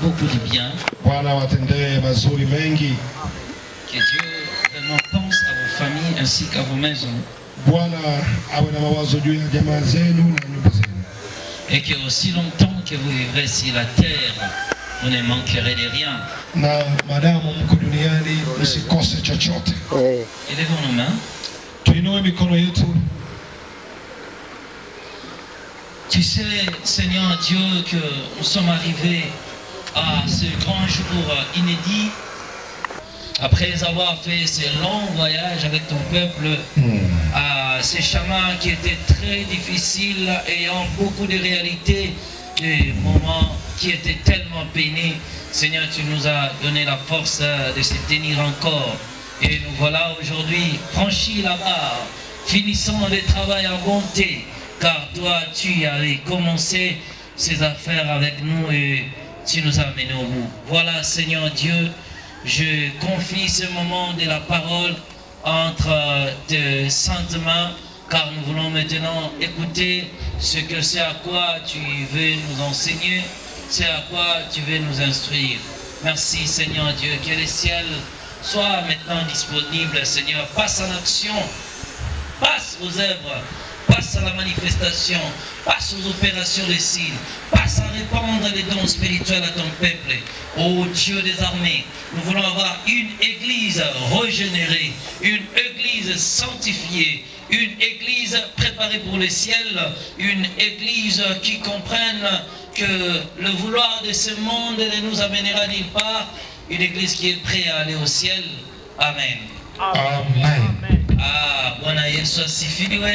beaucoup de bien. Bwana watendee mazuri mengi. Que Dieu vraiment pense à vos familles ainsi qu'à vos maisons. Bwana awe na mawazo juu ya jamaa zenu na nyumba zenu, Et que aussi longtemps que vous vivrez sur la terre, vous ne manquerez de rien. na maadamu mko duniani msikose chochote. Élevons nos mains. Tuinue mikono yetu. Tu sais, Seigneur Dieu, que nous sommes arrivés à ce grand jour inédit. Après avoir fait ce long voyage avec ton peuple, à ces chemins qui étaient très difficiles, ayant beaucoup de réalités, des moments qui étaient tellement peinés. Seigneur, tu nous as donné la force de se tenir encore. Et nous voilà aujourd'hui franchis la barre, finissant le travail en bonté, car toi, tu avais commencé ces affaires avec nous et tu nous as amenés au bout. Voilà, Seigneur Dieu, je confie ce moment de la parole entre tes saintes mains, car nous voulons maintenant écouter ce que c'est à quoi tu veux nous enseigner, c'est à quoi tu veux nous instruire. Merci Seigneur Dieu, que le ciel soit maintenant disponible, Seigneur. Passe en action, passe aux œuvres, passe à la manifestation, passe aux opérations des signes, passe à répandre les dons spirituels à ton peuple. Ô Dieu des armées, nous voulons avoir une église régénérée, une église sanctifiée, une église préparée pour le ciel, une église qui comprenne que le vouloir de ce monde ne nous amènera nulle part, une église qui est prête à aller au ciel. Amen. Amen. Ah, Bwana Yesu asifiwe.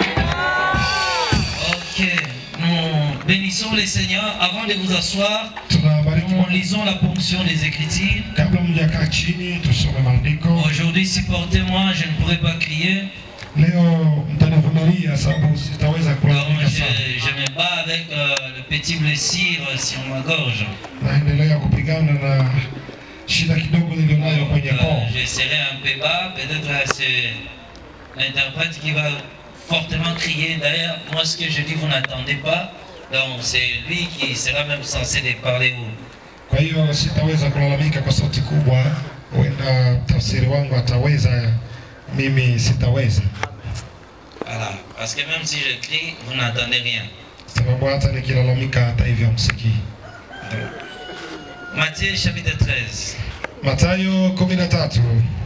Ok, nous bénissons le Seigneur. Avant de vous asseoir, Tunabariki nous Bwana. lisons la ponction des Écritures. Kabla mjakaa chini, tusome maandiko. Aujourd'hui, supportez-moi, je ne pourrai pas crier. Leo mtanivumilia sababu sitaweza Alors, kulalamika je, sana. je me bats avec euh, le petit blessure sur ma gorge. Naendelea kupigana na shida kidogo nilionayo kwenye Euh, koo. je serai un peu bas, peut-être euh, c'est l'interprète qui va fortement crier. D'ailleurs, moi, ce que je dis, vous n'attendez pas. Donc, c'est lui qui sera même censé de parler haut. Kwa hiyo sitaweza kulalamika kwa sauti kubwa, huenda tafsiri wangu ataweza, mimi sitaweza, Voilà. Parce que même si je crie, vous n'entendez rien. sababu hata nikilalamika hata hivyo msikii. Matthieu chapitre 13, Mathayo kumi na tatu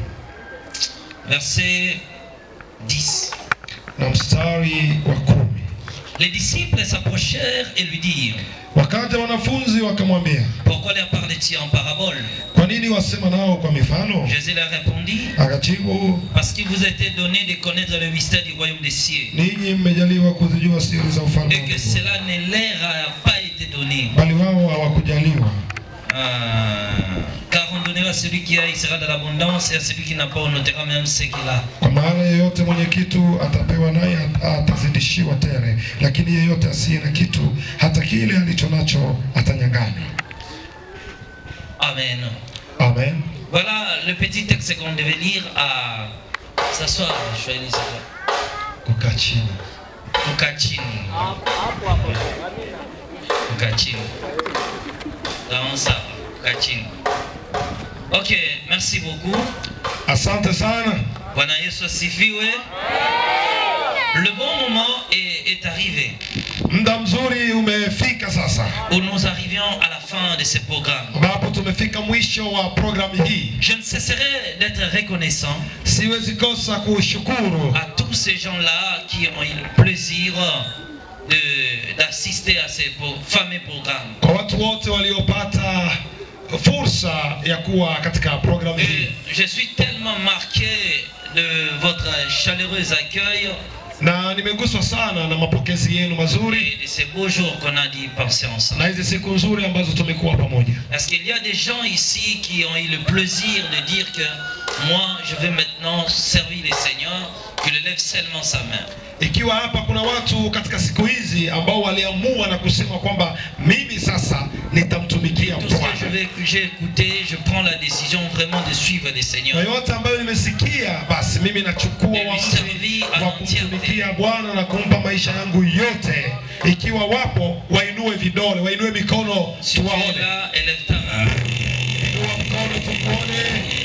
verset 10. na mstari wa kumi. Les disciples s'approchèrent et lui dirent Wakaja wanafunzi wakamwambia, Pourquoi leur parlais-tu en parabole kwa nini wasema nao kwa mifano? Jésus leur répondit Akajibu, Parce qu'il vous était donné de connaître le mystère du royaume des cieux ninyi mmejaliwa kuzijua siri za ufalme et wa que Mungu, cela ne leur a pas été donné. bali wao hawakujaliwa. Ah, car on donnera à celui qui a, il sera de l'abondance, et à celui qui n'a pas, on notera même ce qu'il a. Kwa maana yeyote mwenye kitu atapewa naye atazidishiwa tele, lakini yeyote asiye na kitu, hata kile alicho nacho atanyang'anywa. Amen. Amen. Voilà le petit texte qu'on devait lire à s'asseoir. Je vais lire ça. Kukaa chini. Kukaa chini. Kukaa chini. Dans ça, kukaa chini. Ok, merci beaucoup. Asante sana. Bwana Yesu asifiwe. Le bon moment est, est arrivé Muda mzuri umefika sasa, où nous arrivions à la fin de ce programme. ambapo tumefika mwisho wa programu hii. Je ne cesserai d'être reconnaissant Siwezi kosa kushukuru à tous ces gens-là qui ont eu le plaisir de- d'assister à ces pro- fameux programmes. kwa watu wote waliopata fursa ya kuwa katika programu Et hii, je suis tellement marqué de votre chaleureux accueil na nimeguswa sana na mapokezi yenu mazuri et de ces beaux jours qu'on a dit penser ensemble. na hizi siku nzuri ambazo tumekuwa pamoja. Parce qu'il y a des gens ici qui ont eu le plaisir de dire que moi, je vais maintenant servir le Seigneur, qu'il lève seulement sa main. ikiwa hapa kuna watu katika siku hizi ambao waliamua na kusema kwamba mimi sasa nitamtumikia Tout ce que je Bwana. vais- que j'ai écouté, je prends la décision vraiment de suivre le Seigneur. Na yote ambayo nimesikia, basi mimi nachukua Et lui uamuzi servir à wa l'entièreté. kumtumikia Bwana na kumpa maisha yangu yote. Ikiwa wapo, wainue vidole, wainue mikono, Si tu es tuwaone. là, élève ta main. Inua mkono tukuone.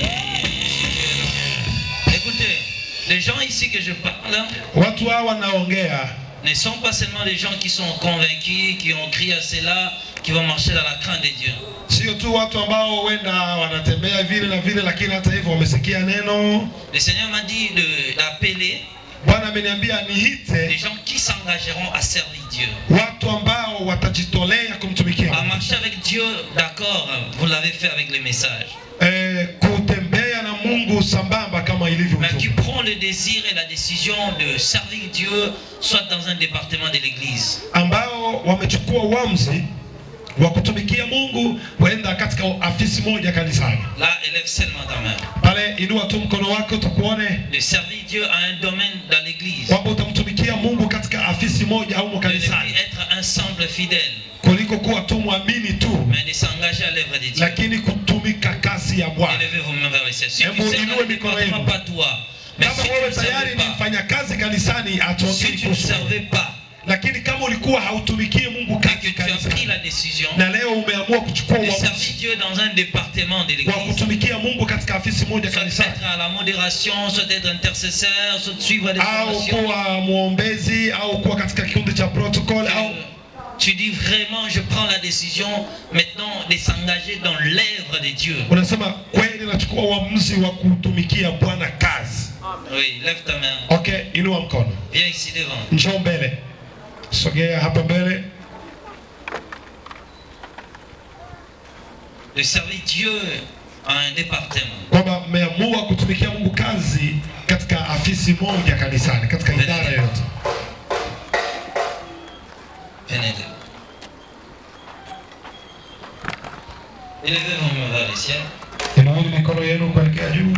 Écoutez, les gens ici que je parle Watu hawa naongea ne sont pas seulement les gens qui sont convaincus, qui ont crié à cela, qui vont marcher dans la crainte de Dieu. sio tu watu ambao huenda wanatembea vile na vile, lakini hata hivyo wamesikia neno. Le Seigneur m'a dit de- d'appeler Bwana ameniambia des niite gens qui s'engageront à servir Dieu. watu ambao watajitolea kumtumikia À Mungu. marcher avec Dieu, d'accord, vous l'avez fait avec les messages. eh, kutembea na Mungu sambamba kama ilivyo Mais qui mtume. prend le désir et la décision de servir Dieu, soit dans un département de l'Église. ambao wamechukua uamuzi wa kutumikia Mungu huenda katika afisi moja kanisani. Là, élève seulement ta main. Pale inua tu mkono wako tukuone De servir Dieu à un domaine dans l'Église. kwamba utamtumikia Mungu katika afisi moja au De ne kanisani plus être un simple fidèle, kuliko kuwa tu mwamini tu, mais de s'engager à l'œuvre de Dieu. lakini kutumika kazi ya Bwana. Élevez vos mains vers le ciel. Si Hebu tu sais inue dans le mikono département, yenu. pas toi. Mais Kama si tu wewe ne tayari servais ni pas, mfanya kazi kanisani, si hatuongei tu ne kuhusu wewe. servais pas, lakini kama ulikuwa hautumikie Mungu et que kazi tu as pris kanisani la décision na leo umeamua kuchukua de servir uamuzi Dieu dans un département de wa l'Église, kutumikia Mungu katika afisi moja soit kanisani être à la modération, soit être intercesseur, soit suivre des au formations. kuwa mwombezi au kuwa katika kikundi cha protocol au Euh, Tu dis vraiment, je prends la décision maintenant de s'engager dans l'œuvre de Dieu. unasema kweli nachukua uamuzi wa kutumikia Bwana kazi. Oui, lève ta main. Okay, inua mkono, Viens ici devant. njoo mbele, sogea hapa mbele. De servir Dieu à un département. kwamba mmeamua kutumikia Mungu kazi katika afisi moja kanisani, katika idara yoyote. Venez devant. Élevez vos mains vers le ciel. Inueni mikono yenu kuelekea juu.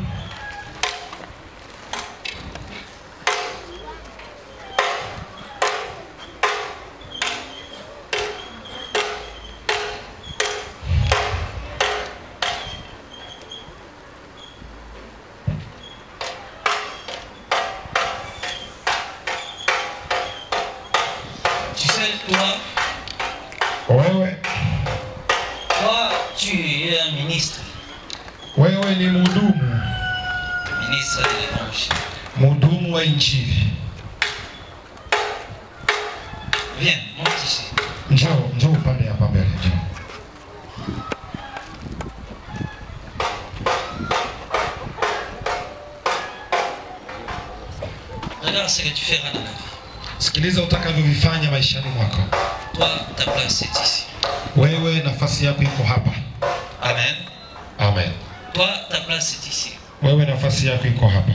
Tu sais, toi, Wewe toi, tu es un ministre. wewe ni mhudumu, Ministre de l'Évangile. mhudumu wa Injili. Viens, monte ici. Njoo, njoo upande hapa mbele, njoo. Regarde ce que tu feras dans la vie. Sikiliza utakavyovifanya maishani mwako. Toi, ta place est ici. Wewe nafasi yako iko hapa. Amen. Amen. Toi, ta place est ici. Wewe nafasi yako iko hapa.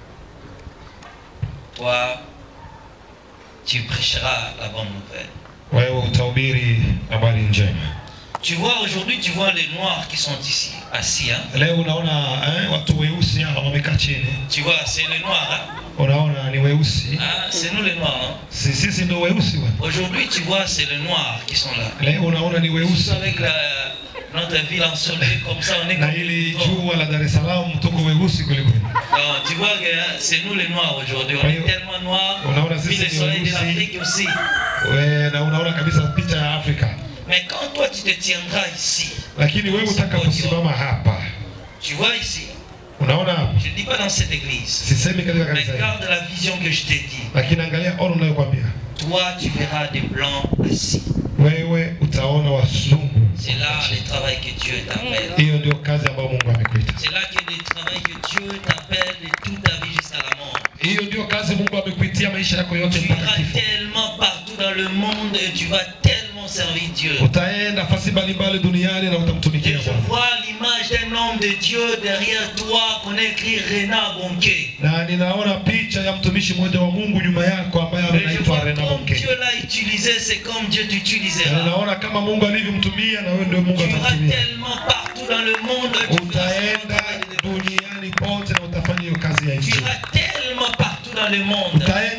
Toi, tu prêcheras la bonne nouvelle. Wewe utahubiri habari njema. Tu vois, aujourd'hui, tu vois les noirs qui sont ici, assis. Hein? Leo unaona eh, watu weusi hapa wamekaa chini. Tu vois, c'est les noirs. Hein? Unaona ni weusi. Ah, c'est nous les noirs. Hein? Si- Sisi ndio weusi bwana. Aujourd'hui, tu vois, c'est les noirs qui sont là. Leo unaona ni Tous weusi. avec la, notre ville ensoleillée comme ça, on est na comme hili des pauvres. jua la Dar es Salaam tuko weusi kweli kweli. Non, tu vois que hein, c'est nous les noirs aujourd'hui. On Oui. est tellement noirs. Unaona Puis sisi le ni soleil de weusi. l'Afrique aussi. We, na unaona kabisa picha ya Afrika, Mais quand toi, tu te tiendras ici, lakini wewe utakaposimama hapa, tu vois ici, unaona hapa, je ne dis pas dans cette église, sisemi katika mais kanisa hili, garde la vision que je t'ai dit. lakini angalia ono unayokwambia Toi, tu verras des blancs assis. wewe, utaona wazungu. C'est là le travail que Dieu t'appelle. Hiyo ndio kazi ambayo Mungu amekuita, C'est là que le travail que Dieu t'appelle de toute ta vie jusqu'à la mort. hiyo ndio kazi Mungu amekuitia maisha yako yote Tu mpaka iras kifo. tellement partout dans le monde et tu vas tellement servir Dieu. Utaenda fasi mbalimbali duniani na Et utamtumikia je Bwana. vois l'image d'un homme de Dieu derrière toi qu'on a écrit Renard Bonquet. Na ninaona picha ya mtumishi mmoja wa Mungu nyuma yako ambaye Et je anaitwa vois Rena comme Bonke. Dieu l'a utilisé, c'est comme Dieu Na t'utilisera. ninaona kama Mungu alivyomtumia na wewe ndio Mungu Tu iras atakutumia. tellement partout dans le monde. Tu feras utaenda ce travail de- duniani pote na utafanya hiyo kazi ya Tu injili. iras tellement partout dans le monde. Utaenda sehemu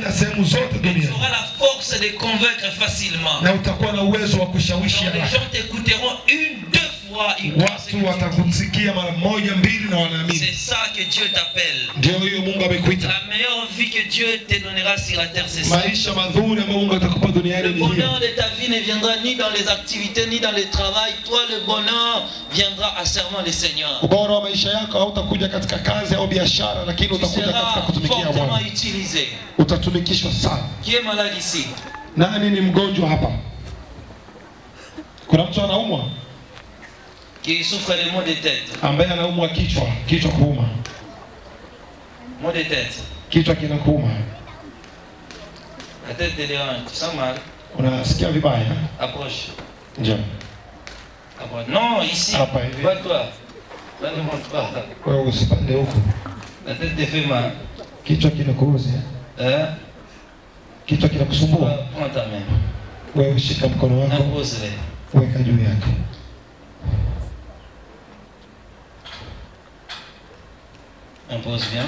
sehemu zote Et tu duniani auras la force de convaincre facilement. na utakuwa na uwezo wa kushawishi Donc, les haraka. gens t'écouteront une, deux fois, ils croient ce que Watu tu watakusikia mara moja mbili na dis. wanaamini. C'est ça que Dieu t'appelle. Ndio hiyo Mungu amekuita. La meilleure vie que Dieu te donnera sur la terre, c'est ça. Maisha mazuri ambayo Mungu atakupa duniani Le ni hiyo. bonheur de ta vie ne viendra ni dans les activités, ni dans le travail. Toi, le bonheur viendra à serment le Seigneur. Ubora wa maisha yako hautakuja katika kazi au biashara, lakini Tu utakuja katika seras kutumikia fortement Bwana. utilisé. Utatumikishwa sana. Qui est malade ici Nani ni mgonjwa hapa? Kuna mtu anaumwa Qui souffre de maux de tête ambaye anaumwa kichwa, kichwa kuuma, Maux de tête. kichwa kinakuuma, La tête te dérange. Tu sens mal unasikia vibaya, Approche. njoo Approche. Non, ici. Hapa hivi. Pas toi. Ça ne monte pas. wewe, usipande huku, La tête te fait mal. kichwa kinakuuzi, Hein kichwa kinakusumbua, Prends ta main. wewe shika mkono wako, Impose-les. weka juu yake. Impose bien.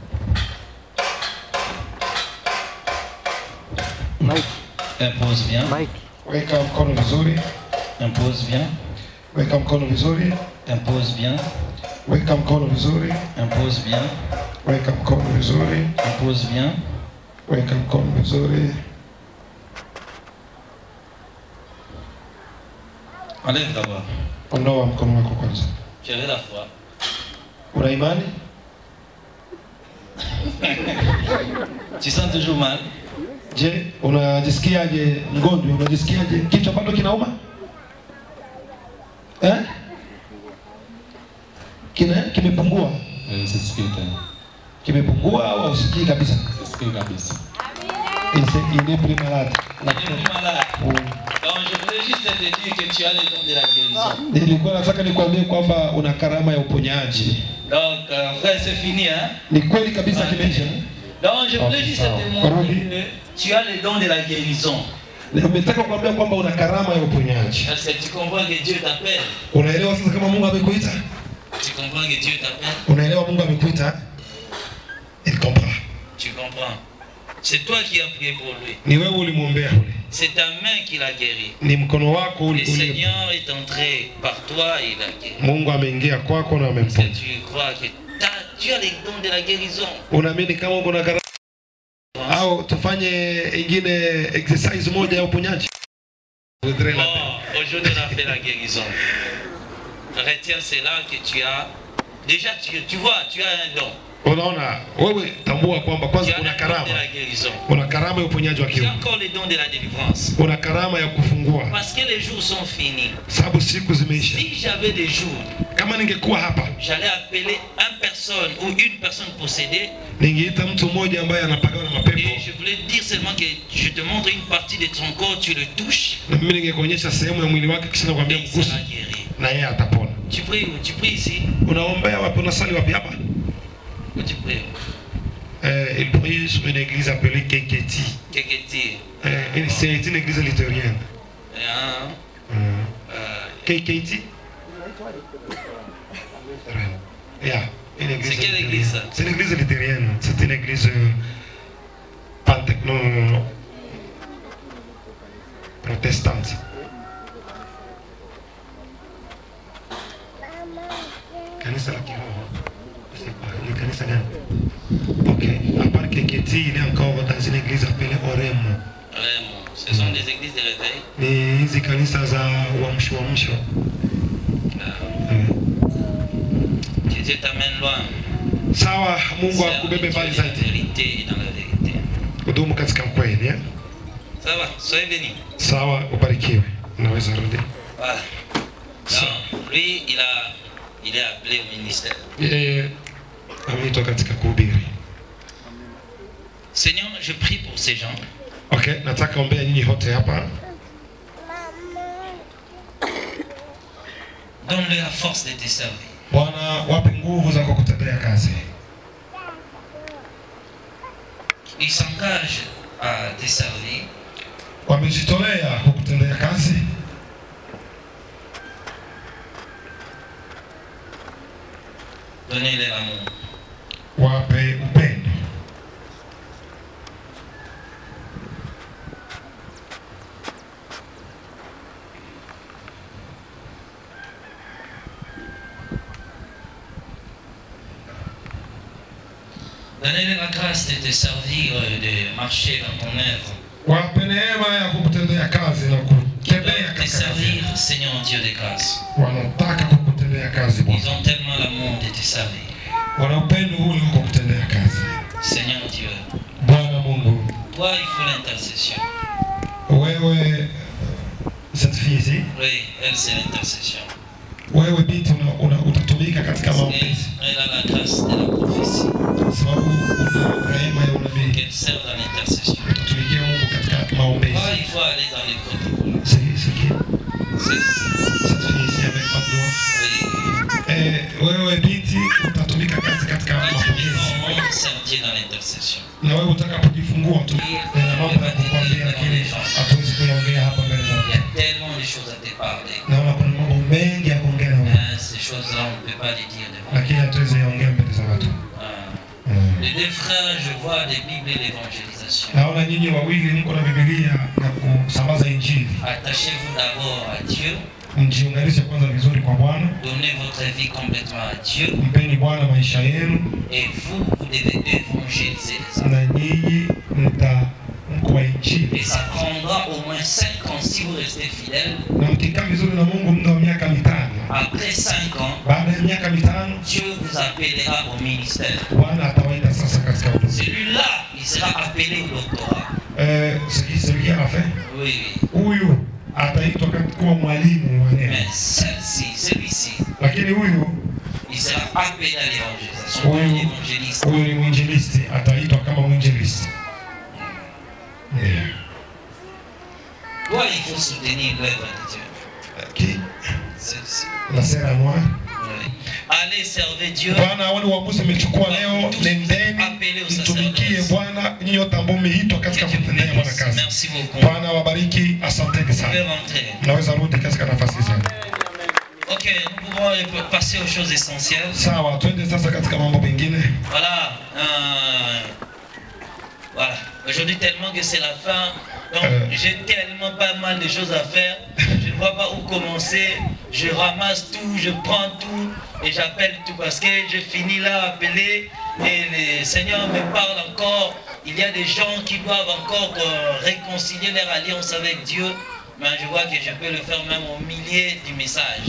Mike, Impose bien. Mike, Weka mkono vizuri, Impose bien. weka mkono vizuri, Impose bien. weka mkono vizuri, Impose bien. weka mkono vizuri, Impose bien. weka mkono vizuri. Enlève d'abord. Ondoa mkono wako kwanza. Tu avais la foi. Una imani? Tu sens toujours mal Je, unajisikiaje mgonjwa? Unajisikiaje kichwa bado kinauma eh? Kina kimepungua, Eh, sisikii tena, kimepungua au hausikii kabisa? sisikii kabisa. Ise- Il est plus malade. Tu n'es plus malade. Mm. Donc je voulais juste te dire que tu as les dons de la guérison. Nilikuwa nataka nikwambie kwamba una karama ya uponyaji. Donc euh, frère, c'est fini. Hein? Ni kweli kabisa kimeisha. Donc je voulais Ok, juste sawa. te montrer Rudi. que tu as les dons de la guérison. Nimetaka kukwambia kwamba una karama ya uponyaji. Parce que tu comprends que Dieu t'appelle. Unaelewa sasa kama Mungu amekuita? Tu comprends que Dieu t'appelle. Unaelewa Mungu amekuita? Il comprend. Tu comprends. C'est toi qui as prié pour lui. Ni wewe ulimwombea ule. C'est ta main qui l'a guéri. Ni mkono wako Le uli, uli Seigneur est entré par toi et il a guéri. Mungu ameingia kwako na Est-ce que amemponya. tu crois que t'as- tu as les dons de la guérison Unaamini kama uko na karama au tufanye ingine exercise moja ya uponyaji? Voudrais la- Bon, aujourd'hui on a fait la guérison. Retiens cela que tu as. Déjà, tu, tu vois, tu as un don. Unaona, wewe tambua kwamba Tu kwanza as una un don de karama, la guérison. una karama ya uponyaji wa Tu as kiungu, encore les dons de la délivrance. una karama ya kufungua, Parce que les jours sont finis. sababu siku zimeisha. Si j'avais des jours, Kama ningekuwa hapa, j'allais appeler une personne ou une personne possédée ningeita mtu mmoja ambaye anapagawa na mapepo, et je voulais te dire seulement que je te montre une partie de ton corps, tu le touches na mimi ningekuonyesha sehemu ya mwili wake, kisha nakwambia et il mguse, sera guéri. na yeye atapona. Tu pries où Tu pries ici Unaombea wapi? Unasali wapi hapa? Où tu pries Eh, il prie sur une église appelée Keketi. Keketi. Eh, une- c'est une église luthérienne. Hein? Mm. Euh, KKT Yeah, une église C'est quelle luthérienne. église, ça C'est l'église luthérienne. C'est une église euh, pente- non, non, non. protestante. Kanisa la kiroho. Je sais pas, ni kanisa gani? Ok. À part KKT, il est encore dans une église appelée Oremo. vraiment, ce sont des églises de réveil. Ni hizi kanisa za uamsho uamsho. Euh, Mm. que Dieu t'amène loin. Sawa, Mungu Serve akubebe Dieu mbali dans la zaidi. vérité et dans la vérité. Kudumu katika kweli eh? Ça va, soyez bénis. Sawa, ubarikiwe. Unaweza rudi. Voilà. Sa- Donc, lui, il, a, il est appelé au ministère. Yeye ameitwa katika kuhubiri. Seigneur, je prie pour ces gens. Okay, nataka ombea nyinyi wote hapa. Donne-leur la force de te servir. Bwana, wape nguvu za kukutendea kazi. Ils s'engagent à te servir. Wamejitolea kukutendea kazi. Donnez-leur l'amour. Wape upendo. Donnez-les la grâce de te servir, euh, de marcher dans ton œuvre. wape neema ya kukutendea kazi na kutembea Te katika kazi. servir, Seigneur Dieu de grâce. Wanataka kukutendea kazi Ils Bwana, ont tellement l'amour de te servir. wana upendo ule wa kukutendea kazi. Seigneur Dieu, Bwana Mungu, toi, il faut l'intercession. wewe cette fille ici, Oui, elle, c'est l'intercession. wewe binti una, una, utatumika katika Et maombezi elle a la grâce de la prophétie. sababu una rehema ya unabii. Qu'elle sert dans l'intercession. Utatumikia Mungu katika maombezi. Toi, il faut aller dans les protocoles. C'est c'est qui C'est- cette fille ici avec Madoa? Oui. Eh, wewe binti utatumika kazi katika Quand tu mapokezi vivras au monde, servir dans l'intercession. na wewe utakapojifungua tu nina mambo ya kukwambia, lakini hatuwezi kuyaongea hapa mbele za Il y watu. a tellement de choses à te parler. Naona kuna mambo mengi ya kuongea na wewe, Hein, ces choses-là, on ne peut pas les dire devant. lakini hatuwezi yaongea mbele za watu. Hein. Mm. Les deux frères, je vois des Bibles et l'évangélisation. Naona nyinyi wawili mko na Biblia na kusambaza Injili. Attachez-vous d'abord à Dieu. Mjiunganishe kwanza vizuri kwa Bwana, Donnez votre vie complètement à Dieu. mpeni Bwana maisha yenu, Et vous, vous devez évangéliser les hommes. na nyinyi mta mko wa Et Injili, ça prendra au moins 5 ans si vous restez fidèle. na mkikaa vizuri na Mungu muda wa miaka mitano. Après 5 ans, Baada ya miaka mitano, Dieu vous appellera au ministère. Bwana atawaita sasa katika huduma. Celui-là, il sera appelé au doctorat. Eh, celui a fait Oui, oui. huyu ataitwa kati- kuwa mwalimu wa neno, Mais celle-ci, celui-ci, lakini huyu il sera appelé à l'évangélisation. Oui, comme oui. évangéliste. huyu ni mwinjilisti, ataitwa kama mwinjilisti. Ndio. Toi, il faut soutenir l'œuvre de Dieu. Ki- Celle-ci. La sera ya mwana Oui. Allez servir Dieu. Bwana, hao ni uamuzi umechukua leo, nendeni mtumikie Bwana, nyinyi wote ambao mmeitwa Que katika Dieu vous kutendea Bwana bénisse. kazi. Merci beaucoup. Bwana wabariki, asanteni Vous pouvez sana. rentrer. Mnaweza rudi katika nafasi zenu. Ok, nous pouvons passer aux choses essentielles. Sawa, twende sasa katika mambo mengine. Voilà. euh, voilà. Aujourd'hui, tellement que c'est la fin. Donc, Euh. j'ai tellement pas mal de choses à faire. Je ne vois pas où commencer. Je ramasse tout, je prends tout et j'appelle tout parce que je finis là à appeler et le Seigneur me parle encore. Il y a des gens qui doivent encore euh, réconcilier leur alliance avec Dieu. Mais je vois que je peux le faire même au milieu du message.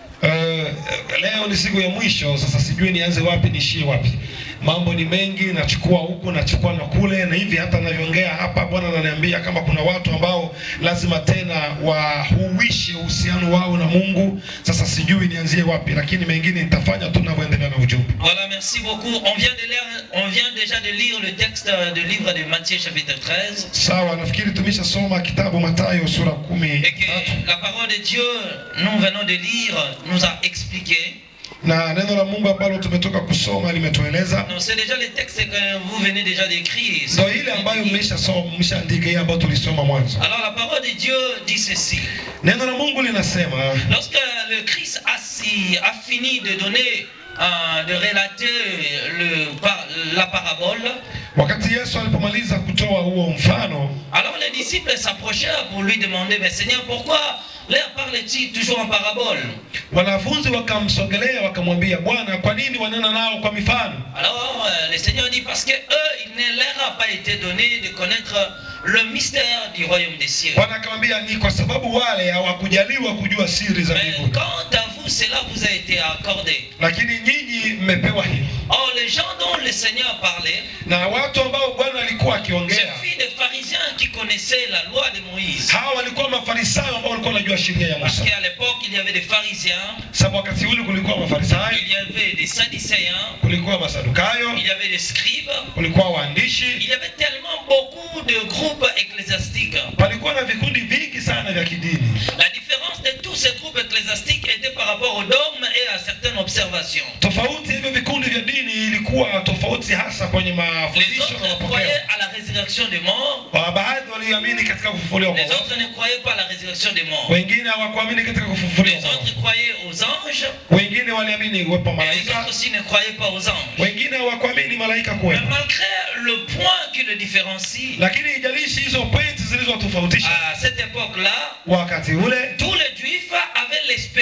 Uh, leo ni siku ya mwisho sasa, sijui nianze wapi niishie wapi. Mambo ni mengi, nachukua huku nachukua na kule, na hivi hata navyoongea hapa, Bwana ananiambia kama kuna watu ambao lazima tena wahuishe uhusiano wao na Mungu. Sasa sijui nianzie wapi, lakini mengine nitafanya tu navyoendelea na ujumbe. Voilà, merci beaucoup. On vient, de lire, on vient déjà de lire le texte euh, du livre de Matthieu chapitre 13. Sawa, nafikiri tumeshasoma kitabu Mathayo sura kumi Et na que tatu la parole de Dieu, nous venons de lire, nous a expliqué. na neno la Mungu ambalo tumetoka kusoma limetueleza Non, c'est déjà le texte que vous venez déjà d'écrire. ndo ile ambayo mmeshasoma, mmeshaandika hii ambayo tulisoma mwanzo. Alors la parole de Dieu dit ceci. Neno la Mungu linasema Lorsque le Christ a, si- a fini de donner, euh, de relater le, par- la parabole, Wakati Yesu alipomaliza kutoa huo mfano, alors les disciples s'approchèrent pour lui demander, mais Seigneur, pourquoi leur parle-t-il toujours en parabole wanafunzi wakamsogelea wakamwambia, Bwana, kwa nini wanena nao kwa mifano? Alors euh, le Seigneur dit parce que eux, il ne leur a pas été donné de connaître le mystère du royaume des cieux. Bwana akamwambia, ni kwa sababu wale hawakujaliwa kujua siri za Mais mbinguni, quant à vous, cela vous a été accordé. lakini nyinyi mmepewa hilo. Or, les gens dont le Seigneur parlait, Na watu ambao Bwana alikuwa c'est akiongea, filles des pharisiens qui connaissaient la loi de Moïse. hawa walikuwa mafarisayo ambao walikuwa wanajua sheria ya Parce Musa, qu'à l'époque, il y avait des pharisiens, sababu wakati ule kulikuwa mafarisayo, il y avait des sadducéens, kulikuwa masadukayo, il y avait des scribes, kulikuwa waandishi, il y avait tellement beaucoup de groupes ecclésiastiques. palikuwa na vikundi vingi sana vya kidini. La différence de tous ces groupes ecclésiastiques était par rapport aux dogmes et à certaines observations. Tofauti hivyo vikundi vya dini ilikuwa tofauti hasa kwenye Les mafundisho na autres mapokeo. croyaient à la résurrection des morts, Wa- Baadhi waliamini katika kufufuliwa kwa les wafu, autres ne croyaient pas à la résurrection des morts. wengine hawakuamini katika kufufuliwa Les kwa autres wafu, croyaient aux anges, wengine waliamini uwepo wa et les malaika, autres aussi ne croyaient pas aux anges. wengine hawakuamini malaika Mais kuwepo. malgré le point qui le différencie, Lakini ijalishi hizo pointi zilizotofautisha à cette époque-là, wakati ule, tous les juifs avaient l'espérance de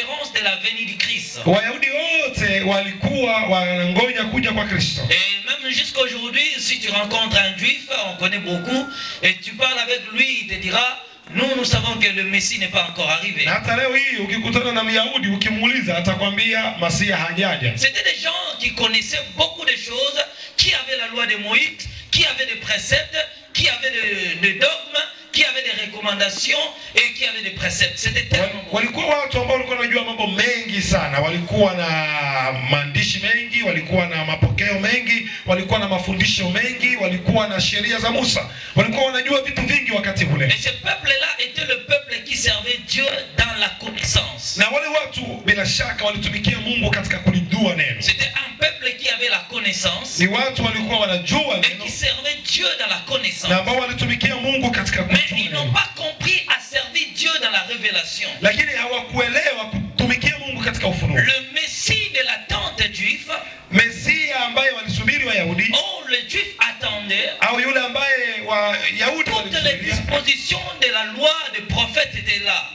la venue du Christ. Wayahudi wote walikuwa wanangoja kuja kwa Kristo, Et même jusqu'à aujourd'hui, si tu rencontres un juif, on connaît beaucoup, et tu parles avec lui, il te dira, nous, nous savons que le Messie n'est pas encore arrivé. na hata leo hii ukikutana na Myahudi ukimuuliza, atakwambia Masia hajaja. C'était des gens qui connaissaient beaucoup de choses, qui avaient la loi de Moïse, qui avaient des préceptes, qui avaient des des dogmes, qui avaient des recommandations et qui avaient des préceptes. C'était tellement Wal- beaucoup. walikuwa watu ambao walikuwa wanajua mambo mengi sana, walikuwa na maandishi mengi, walikuwa na mapokeo mengi, walikuwa na mafundisho mengi, walikuwa na sheria za Musa, walikuwa wanajua vitu vingi wakati ule. Et ce peuple-là était le peuple qui servait Dieu dans la connaissance. Na wale watu bila shaka walitumikia Mungu katika kulijua neno, C'était un peuple qui avait la connaissance ni watu walikuwa wanajua et neno qui servait Dieu dans la connaissance. na ambao walitumikia Mungu katika Mais kujua ils n'ont neno, pas compris à servir Dieu dans la révélation. lakini hawakuelewa kutumikia Mungu katika ufunuo. Le Messie de l'attente juif, Mesia ambaye walisubiri Wayahudi oh, le juif attendait au yule ambaye Wayahudi toutes les walimsubiria dispositions de la loi des prophètes étaient là.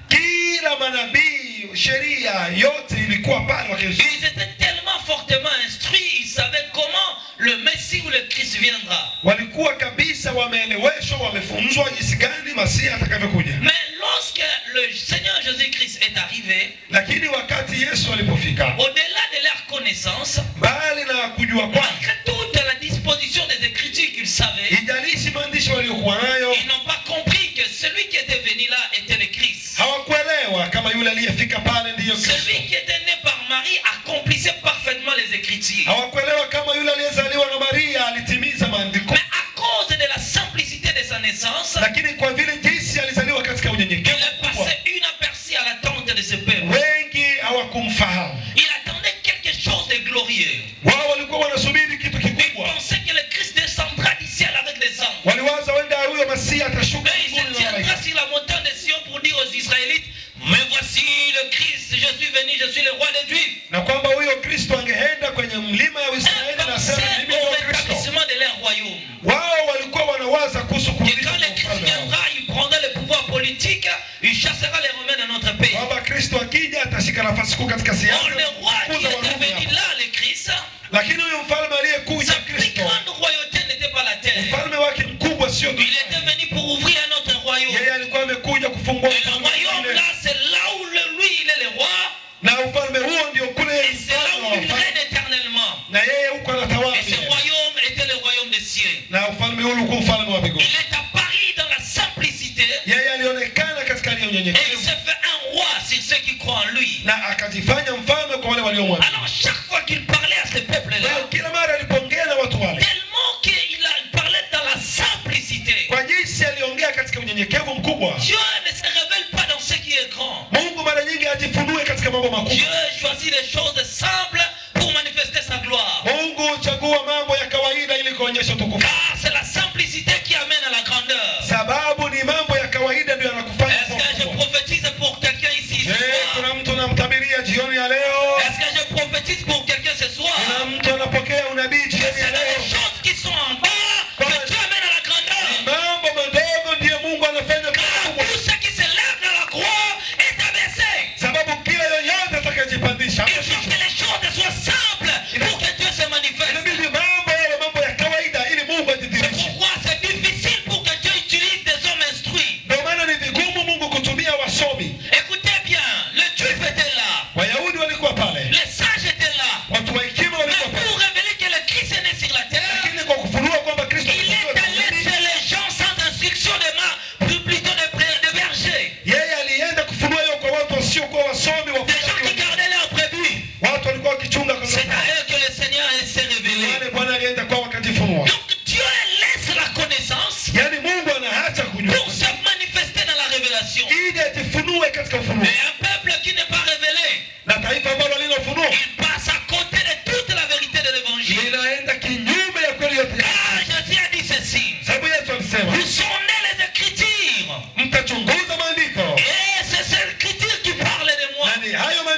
kila manabii sheria yote ilikuwa pale wakizungumza. Ils étaient tellement fortement instruits, ils savaient comment le Messie ou le Christ viendra. walikuwa kabisa wameeleweshwa wamefunzwa jinsi gani masia atakavyokuja Mais lorsque le Seigneur Jésus-Christ est arrivé, lakini wakati yesu alipofika au-delà de leur connaissance, mbali na kujua kwake malgré toute la disposition des Écritures qu'ils savaient, ijalishi maandishi waliokuwa nayo ils n'ont pas compris que celui qui était venu là était le Christ. hawakuelewa kama yule aliyefika pale ndiyo kristo Celui qui était né par Marie accomplissait parfaitement les Écritures. hawakuelewa kama yule aliyezaliwa na maria alitimiza maandiko Mais à cause de la simplicité de sa naissance, lakini kwa vile jinsi alizaliwa katika il unyenyekevu est mkubwa passé inaperçu à l'attente de ce peuple. wengi hawakumfahamu Il attendait quelque chose de glorieux. wao walikuwa wanasubiri kitu Il kikubwa pensait que le Christ descendra du ciel avec des anges. waliwaza wenda huyo masia atashuka Et il mbinguni se na malaika tiendra sur la montagne de Sion pour dire aux Israélites Mais voici le Christ, je suis venu, je suis le roi des Juifs. na kwamba huyo kristo angeenda kwenye mlima ya Israeli na Pensez sema mimi au ndio Kristo. rétablissement de leur royaume. Wao walikuwa wanawaza kuhusu Et kurudisha quand le kwa Christ ufalme wao. viendra, il prendra le pouvoir politique, il chassera les Romains dans notre pays. kwamba Kristo akija atashika nafasi kuu katika Or, siasa le roi qui kukuza était Warumi venu hapa. là, le Christ, Lakini huyo mfalme aliyekuja sa plus Kristo, grande royauté n'était pas la terre. mfalme wake mkubwa sio Il était duniani. venu pour ouvrir un autre royaume. Yeye alikuwa amekuja kufungua Et le ufalme royaume mwingine. là, c'est là où le, lui, il est le roi. na ufalme huo ndio kule Et c'est là mfalme où wa il wafalme. règne éternellement. na yeye huko anatawala Et ce milele. royaume était le royaume des cieux. na ufalme huu ulikuwa ufalme wa mbinguni. Il est apparu dans la simplicité Yeye alionekana katika hali ya et il unyenyekevu s'est fait un roi sur ceux qui croient en lui. na akajifanya mfalme kwa wale waliomwamini. Alors chaque fois qu'il parlait à ce Kwa peuple-là, hiyo kila mara alipoongea na watu wale, tellement qu'il a- il parlait dans la simplicité, kwa jinsi aliongea katika unyenyekevu mkubwa, Dieu ne se révèle pas dans ce qui est grand. Mungu mara nyingi ajifunue katika mambo Dieu makubwa. choisit les choses simples pour manifester sa gloire. Mungu huchagua mambo ya kawaida ili kuonyesha utukufu, Car c'est la simplicité qui amène à la grandeur. sababu ni mambo ya kawaida ndio yanakufanya Est-ce kuwa que je mkubwa. prophétise pour quelqu'un ici ce Je, soir kuna mtu anamtabiria jioni ya leo, Est-ce que je prophétise pour quelqu'un ce soir kuna mtu anapokea unabii Que jioni c'est ya dans les leo. choses qui sont en bas que Dieu amène à la grandeur. Mambo madogo ndiyo Mungu anafanya kuwa Car makubwa, tout ce qui se lève dans la croix est abaissé. sababu kila yoyote atakayejipandisha Il faut que les choses soient simples pour que Dieu se manifeste. inabidi mambo yawe mambo ya kawaida ili Mungu C'est ajidhihirishe. pourquoi c'est difficile pour que Dieu utilise des hommes instruits. Ndio maana ni vigumu Mungu kutumia wasomi. Écoutez bien, le juif était là, Wayahudi walikuwa pale, les sages étaient là. watu wa hekima Mais walikuwa pale, pour révéler que le Christ est né sur la terre, lakini kwa kufunua kwamba Kristo il est alikuwa allé duniani, chez les gens sans instruction de main, plus plutôt de, pré- de berger. yeye alienda kufunua hiyo kwa watu wasiokuwa wasomi, Des gens qui wafugaji, gardaient leurs brebis. watu walikuwa wakichunga kwa C'est à eux que le Seigneur s'est révélé. Wale Bwana alienda kwao wakajifunua. Donc Dieu laisse la connaissance Yaani Mungu anaacha kujua pour se manifester dans la révélation. ili ajifunue katika ufunuo, Et un peuple qui n'est pas révélé, na taifa ambalo halina ufunuo il passe à côté de toute la vérité de l'évangile. linaenda kinyume ya kweli yote. Car Jésus a dit ceci. Sababu Yesu alisema Vous sondez les Écritures. mtachunguza maandiko Et c'est cette écriture qui parle de moi. na ni hayo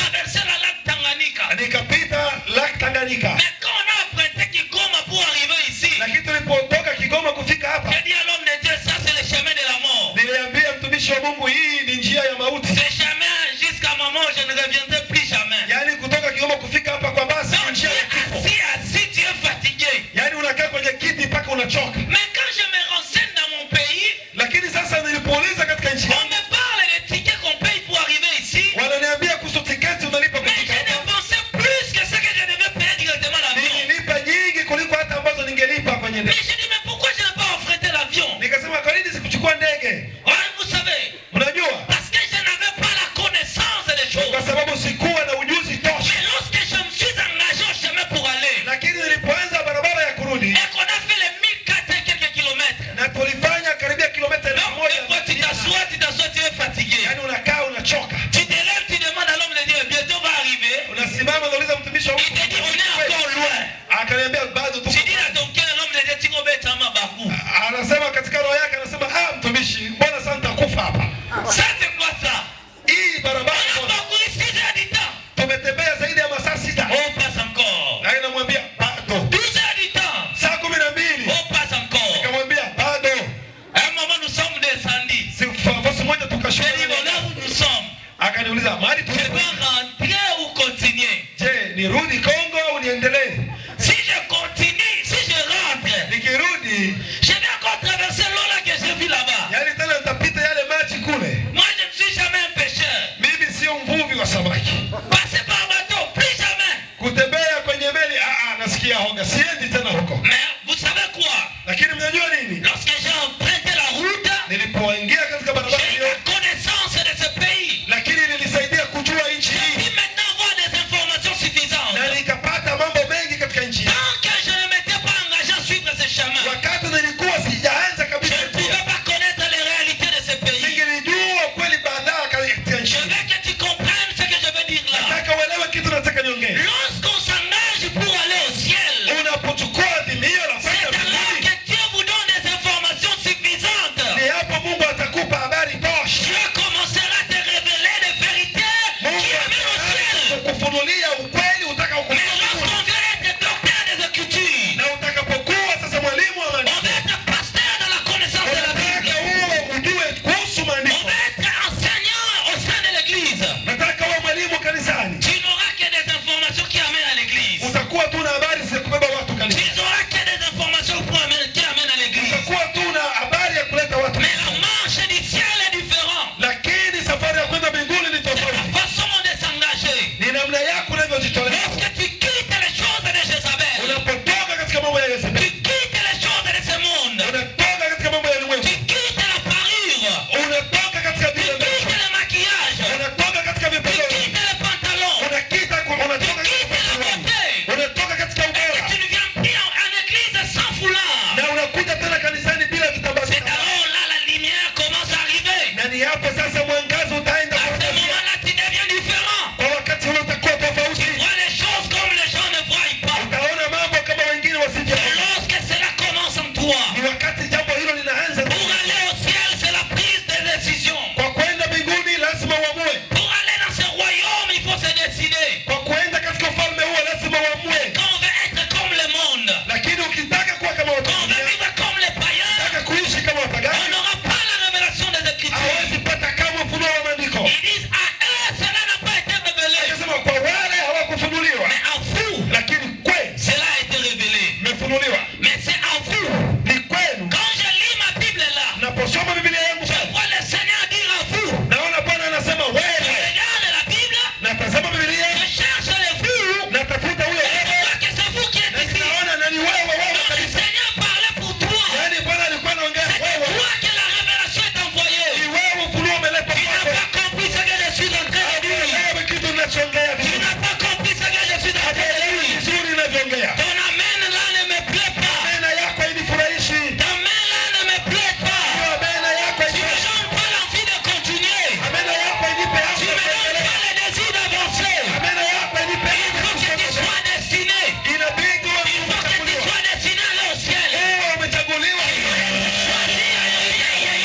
traversé la lac Tanganyika. nikapita Lake Tanganyika, Mais quand on a emprunté Kigoma pour arriver ici, lakini tulipotoka Kigoma kufika hapa, j'ai dit à l'homme de Dieu, ça c'est le chemin de la mort. niliambia mtumishi wa Mungu, hii ni njia ya mauti, Ce chemin, jusqu'à moment, je ne reviendrai plus jamais. yaani kutoka Kigoma kufika hapa kwa basi ni Donc tu njia ya es kifo, assis, assis, tu es fatigué. yaani unakaa kwenye kiti mpaka unachoka. Mais quand je me renseigne dans mon pays, Lakini sasa nilipouliza katika nchi on yangu, me parle des tickets qu'on paye pour arriver ici. wananiambia kuhusu tiketi unalipa Mais kufika j'ai hapa, dépensé plus que ce que je devais payer directement l'avion. nililipa nyingi kuliko hata ambazo ningelipa kwenye Mais ndege. j'ai dit, mais pourquoi je n'ai pas emprunté l'avion Nikasema kwa nini sikuchukua ndege? Ouais, Vous savez, Unajua, parce que je n'avais pas la connaissance des choses. kwa sababu sikuwa na ujuzi tosha. Mais lorsque je me suis engagé au chemin pour aller, Lakini nilipoanza barabara ya kurudi et qu'on a fait les 1400 et quelques kilomètres, na tulifanya karibia kilomita elfu donc moja des fois tu t'assois, tu t'assois, tu es fatigué. yaani unakaa unachoka, Tu te lèves, tu demandes à l'homme de Dieu, bientôt va arriver. unasimama unauliza mtumishi wa Il te dit, on est encore loin. akaniambia bado tu. Tu dis à ton cœur, l'homme de Dieu, tu vas mettre ma bakou. Anasema katika roho yake, anasema ah, mtumishi, mbona sasa nitakufa hapa? Ça, c'est quoi ça Hii barabara On a bwana, parcouru 6 heures du temps. tumetembea zaidi ya masaa sita, On passe encore. na inamwambia bado. 12 heures du temps. Saa kumi na mbili On passe encore. nikamwambia bado. À un moment, nous sommes descendus. Si nafasi moja tukashuka. J'ai dit, bon, là où nous sommes, Akaniuliza mahali je tulipo, dois rentrer ou continuer je, nirudi Kongo au niendelee? Si je continue, si je rentre, Nikirudi je vais encore traverser l'eau là que j'ai vu là-bas. yani tena nitapita yale maji kule. Moi, je ne suis jamais un pêcheur. Mimi sio mvuvi wa samaki. Passer par bateau, plus jamais. Kutembea kwenye meli, ah, ah, nasikia hoga, siendi tena huko. Mais vous savez quoi Lakini mnajua nini? Lorsque j'ai emprunté la route, Nilipoingia katika barabara j'ai eu hiyo, la connaissance de ce pays. lakini nilisaidia kujua nchi Je hii puis maintenant avoir des informations suffisantes. na nikapata mambo mengi katika nchi hii. Tant que je ne m'étais pas engagé à suivre ce chemin, Wakati nilikuwa sijaanza je kabisa ne njia, pouvais pas connaître les réalités de ce pays. ningelijua kweli baadaye katika nchi Je hii. veux que tu comprennes ce que je veux dire là. Nataka uelewe kitu nataka niongee. Lorsqu'on s'engage pour aller au ciel, Unapochukua adhimio la c'est kwenda alors mbinguni, que Dieu vous donne des informations suffisantes. ni hapo Mungu atakupa habari tosha. Dieu commencera à te révéler des vérités qui Mungu amènent au ciel. ataanza kukufunulia ukweli utaka Mais ukupata lorsqu'on veut être docteur des Écritures, na utakapokuwa sasa mwalimu wa on maandiko, veut être pasteur dans la connaissance de la nataka Bible, uwe ujue kuhusu on maandiko, veut être enseignant au sein de l'Église, nataka uwe mwalimu kanisani. tu n'auras que des informations qui amènent à l'Église. Utakuwa tu na habari za kubeba watu Tu kanisani, n'auras que des informations pour amener- qui amènent à l'Église. utakuwa tu na habari ya kuleta watu Mais la kanisani. marche du ciel est différente. lakini safari ya kwenda mbinguni ni C'est la tofauti. façon de s'engager. Ni namna yako unavyojitolea. Lorsque tu quittes les choses de Jézabel, Unapotoka katika mambo ya tu Yezebeli, quittes les choses de ce monde, unatoka katika mambo ya tu ulimwengu, quittes la parure, unatoka katika tu vile quittes vitu, le maquillage, unatoka katika tu vipodozi, quittes les pantalons, unakita tu unatoka katika quittes la vipodozi, beauté, unatoka katika et que ubora tu ne viens plus en, en église sans foulard. na unakuja tena kanisani bila vitambaa. C'est alors là la lumière commence à arriver. Na ni hapo sasa mwangaza utaenda À ce kuangazia. moment-là, tu deviens différent. Kwa wakati ule utakuwa tofauti, Tu vois les choses comme les gens ne voient pas. utaona mambo kama wengine Et wasivyoona. lorsque cela commence en toi, Ni wakati jambo hilo linaanza. pour aller au ciel, c'est la prise de décision. Kwa kwenda mbinguni lazima uamue. Pour aller dans ce royaume, il faut se décider. Kwa kuenda katika ufalme huo lazima uamue. Quand on veut être comme le monde, Lakini ukitaka kuwa kama watu quand on veut wengine, vivre comme les païens, ukitaka kuishi kama on wapagani, n'aura pas la révélation des Écritures. hawezi pata kama ufunuo wa maandiko. Ils disent à eux, cela n'a pas été révélé. Akasema kwa wale hawakufunuliwa, Mais à vous, lakini kwenu cela a été révélé. mmefunuliwa. Mais c'est à vous. Ni kwenu. Quand je lis ma Bible là, Naposoma Biblia yangu je vois le Seigneur dire à vous. naona Bwana anasema Je wewe, regarde la Bible, natazama Biblia, je cherche les vous. natafuta huyo Et je wewe, vois que c'est vous qui na êtes ici. ninaona nani wewe, wewe Donc le kabisa. Seigneur parlait pour toi. Yaani Bwana alikuwa anaongea C'est de wewe, toi que la révélation est ni envoyée. wewe ufunuo umeletwa Tu n'as kwako. pas compris ce que je suis en train de dire. Wewe kitu unachoongea Tu vizuri. n'as pas compris ce que je suis en train de Hajaelewi dire. vizuri unavyoongea. Ton amen là ne me plaît pas. Mena yako hainifurahishi. Ta main là ne me plaît pas. Hiyo mena yako Tu me hainifurahishi. donnes pas l'envie de continuer. Mena yako hainipe Tu hamu ya me donnes kuendelea. pas le désir d'avancer. Mena yako hainipe Il hamu faut que ya tu kusonga. sois destiné. Inabidi uwe Il faut que tu umechaguliwa. sois destiné à aller au ciel. Uwe umechaguliwa.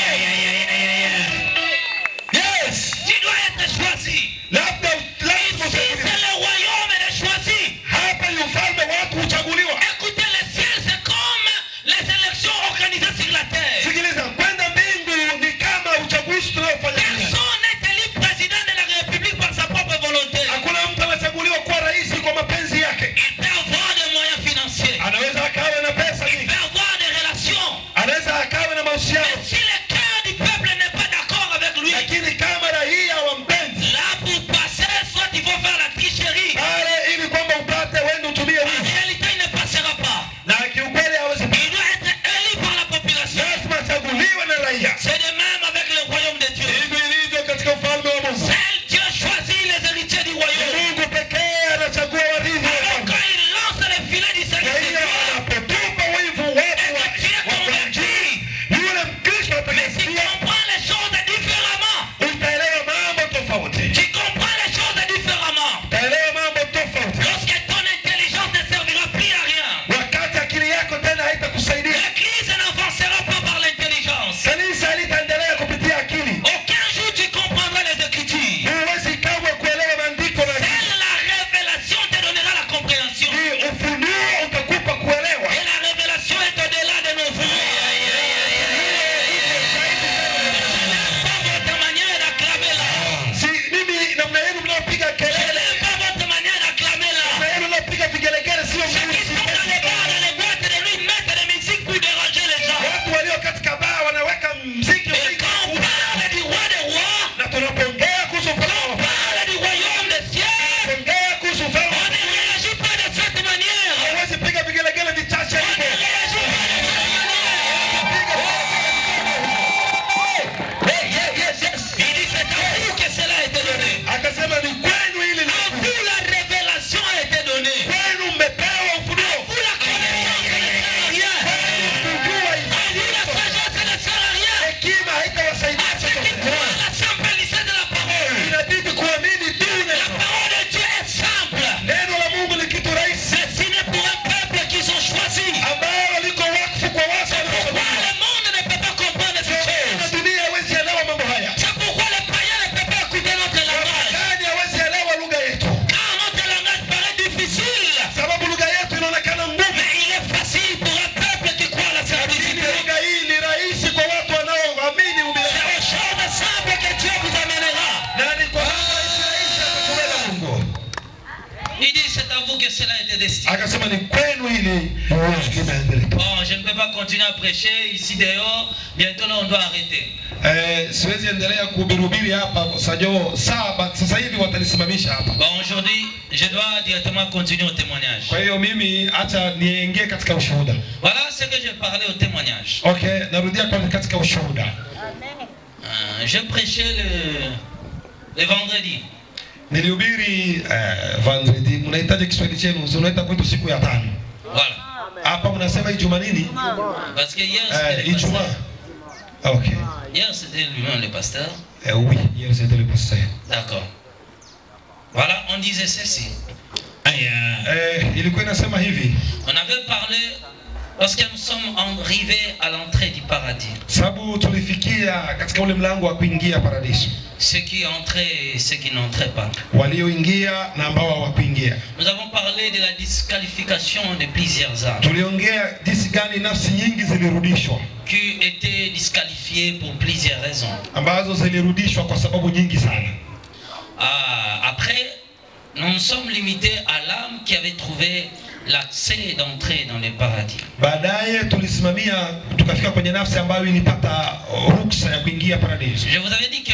Yes. Tu dois être choisi. Labda Il lazima faut vous que cela était destiné. akasema ni kwenu ili limeandikwa. Bon, je ne peux pas continuer à prêcher ici dehors. Bientôt là, on doit arrêter. Eh, siwezi endelea kuhubiri hapa sajo saba sasa hivi watanisimamisha hapa. Bon, aujourd'hui, je dois directement continuer au témoignage. Kwa hiyo mimi acha niingie katika ushuhuda. Voilà ce que je parlais au témoignage. Okay, narudia kwa katika ushuhuda. Euh, je prêchais le, le vendredi. Nilihubiri eh, vendredi, mnahitaji Kiswahili chenu, si unaita kwetu siku ya tano. Voilà. Hapa mnasema Ijumaa nini? Parce que hier, c'était Eh, le pasteur. Ijumaa. Okay. Hier, c'était lui-même le pasteur. Eh, oui, hier c'était le pasteur. D'accord. Voilà, on disait ceci. Eh, ilikuwa inasema hivi, On avait parlé parce que nous sommes arrivés à l'entrée du paradis. sababu tulifikia katika ule mlango wa kuingia paradiso, Ceux qui entraient et ceux qui n'entraient pas. walioingia na ambao hawakuingia. Nous avons parlé de la disqualification de plusieurs âmes Tuliongea jinsi gani nafsi nyingi zilirudishwa, qui étaient disqualifiées pour plusieurs raisons. ambazo zilirudishwa kwa sababu nyingi sana. Ah, après, nous nous sommes limités à l'âme qui avait trouvé l'accès d'entrée dans le paradis. Baadaye tulisimamia tukafika kwenye nafsi ambayo ilipata ruksa ya kuingia paradiso. Je vous avais dit que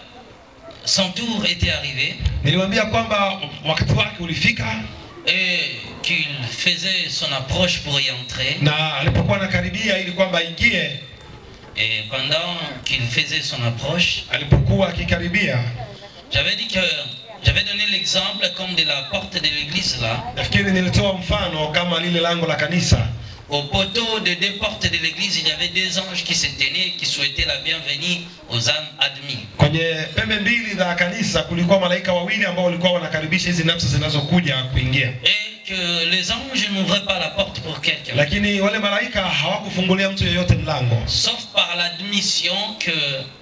son tour était arrivé Niliwaambia kwamba wakati wake ulifika et qu'il faisait son approche pour y entrer. na alipokuwa anakaribia ili kwamba aingie, Et pendant qu'il faisait son approche, alipokuwa akikaribia, j'avais dit que j'avais donné l'exemple comme de la porte de l'église là. nafikiri nilitoa mfano kama lile lango la kanisa. Au poteau de deux portes de l'église, il y avait deux anges qui se tenaient, qui souhaitaient la bienvenue aux âmes admises. Kwenye pembe mbili za kanisa kulikuwa malaika wawili ambao walikuwa wanakaribisha hizi nafsi zinazokuja kuingia, Et que les anges n'ouvraient pas la porte pour quelqu'un. lakini wale malaika hawakufungulia mtu yeyote mlango, Sauf par l'admission que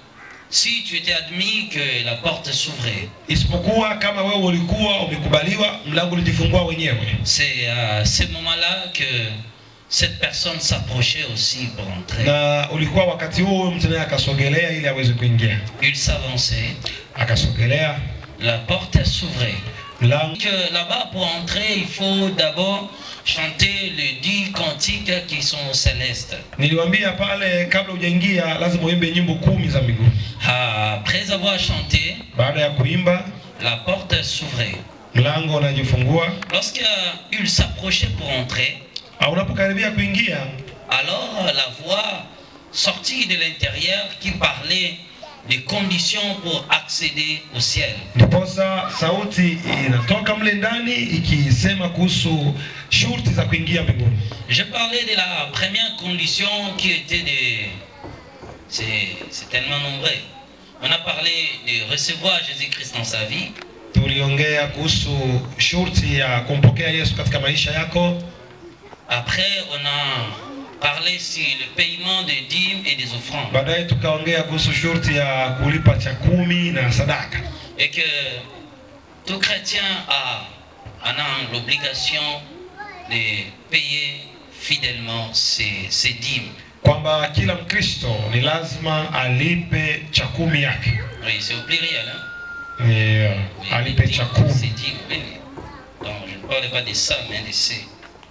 si tu étais admis, que la porte s'ouvrait. isipokuwa kama wewe ulikuwa umekubaliwa, mlango ulijifungua wenyewe. C'est à ce moment-là que cette personne s'approchait aussi pour entrer. Na ulikuwa wakati huo mtu naye akasogelea ili aweze kuingia, Il s'avançait, akasogelea la porte s'ouvrait. mlango Que là-bas, pour entrer, il faut d'abord chanter les dix cantiques qui sont célestes. Niliwaambia pale kabla hujaingia lazima uimbe nyimbo kumi za mbinguni. Après avoir chanté, Baada ya kuimba, la porte s'ouvrait. mlango unajifungua. Lorsqu'il s'approchait pour entrer, Ah, Unapokaribia kuingia, alors la voix sortie de l'intérieur qui parlait des conditions pour accéder au ciel. ndiposa sauti inatoka mle ndani ikisema kuhusu shurti za kuingia mbinguni. Je parlais de la première condition qui était de... C'est c'est tellement nombreux. On a parlé de recevoir Jésus-Christ dans sa vie. Tuliongea kuhusu shurti ya kumpokea Yesu katika maisha yako. Après, on a parlé sur le paiement des dîmes et des offrandes. Baadaye tukaongea kuhusu shurti ya kulipa cha kumi na sadaka, Et que tout chrétien a, en a l'obligation de payer fidèlement ses, ses dîmes. kwamba kila Mkristo ni lazima alipe cha kumi yake, Oui, c'est au pluriel. Hein? ni uh, Oui, alipe les cha dîmes, kumi. ses dîmes, oui, oui. Donc, je ne parle pas de ça, mais de ces.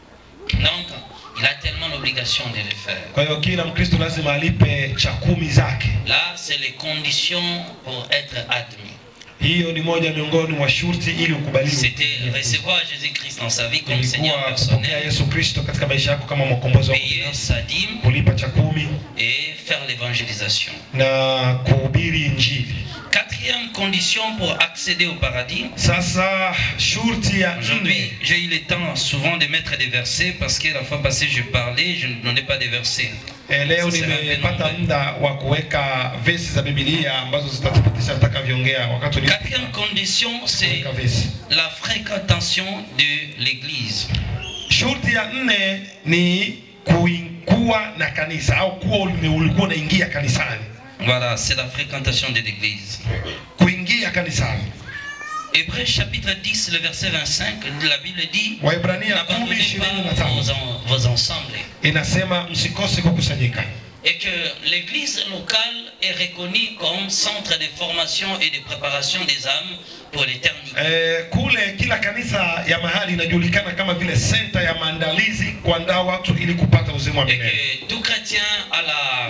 Donc, il a tellement l'obligation de le faire. Kwa hiyo kila Mkristo lazima alipe cha kumi zake. Là, c'est les conditions pour être admis. Hiyo ni moja miongoni mwa shurti ili ukubaliwe. C'était recevoir Jésus-Christ dans sa vie comme Seigneur Ilikuwa kupokea personnel, Yesu Kristo katika maisha yako kama mwokombozi wako payer binafsi, sa dîme kulipa cha kumi et faire l'évangélisation. na kuhubiri Injili. Quatrième condition pour accéder au paradis. Sasa shurti ya Aujourd'hui, nne, j'ai eu le temps souvent de mettre des versets parce que la fois passée, je parlais, je ne donnais pas des versets. eh, leo Sasa nimepata neno- muda wa kuweka vesi za Biblia ambazo zitatupitisha nitakavyoongea wakati Quatrième condition, c'est uliweka vesi. la fréquentation de l'église. Shurti ya nne ni kui- kuwa na kanisa au kuwa ulime- ulikuwa unaingia kanisani, Voilà, c'est la fréquentation de l'église. kuingia kanisani. Hébreux chapitre 10, le verset 25, la Bible dit Waebrania kumi N'abandonnez ishirini na pas tano vos, en- vos ensembles. inasema msikose kukusanyika. Et que l'église locale est reconnue comme centre de formation et de préparation des âmes pour l'éternité. Eh, kule kila kanisa ya mahali inajulikana kama vile senta ya maandalizi kuandaa watu ili kupata uzima wa Et milele. que tout chrétien a la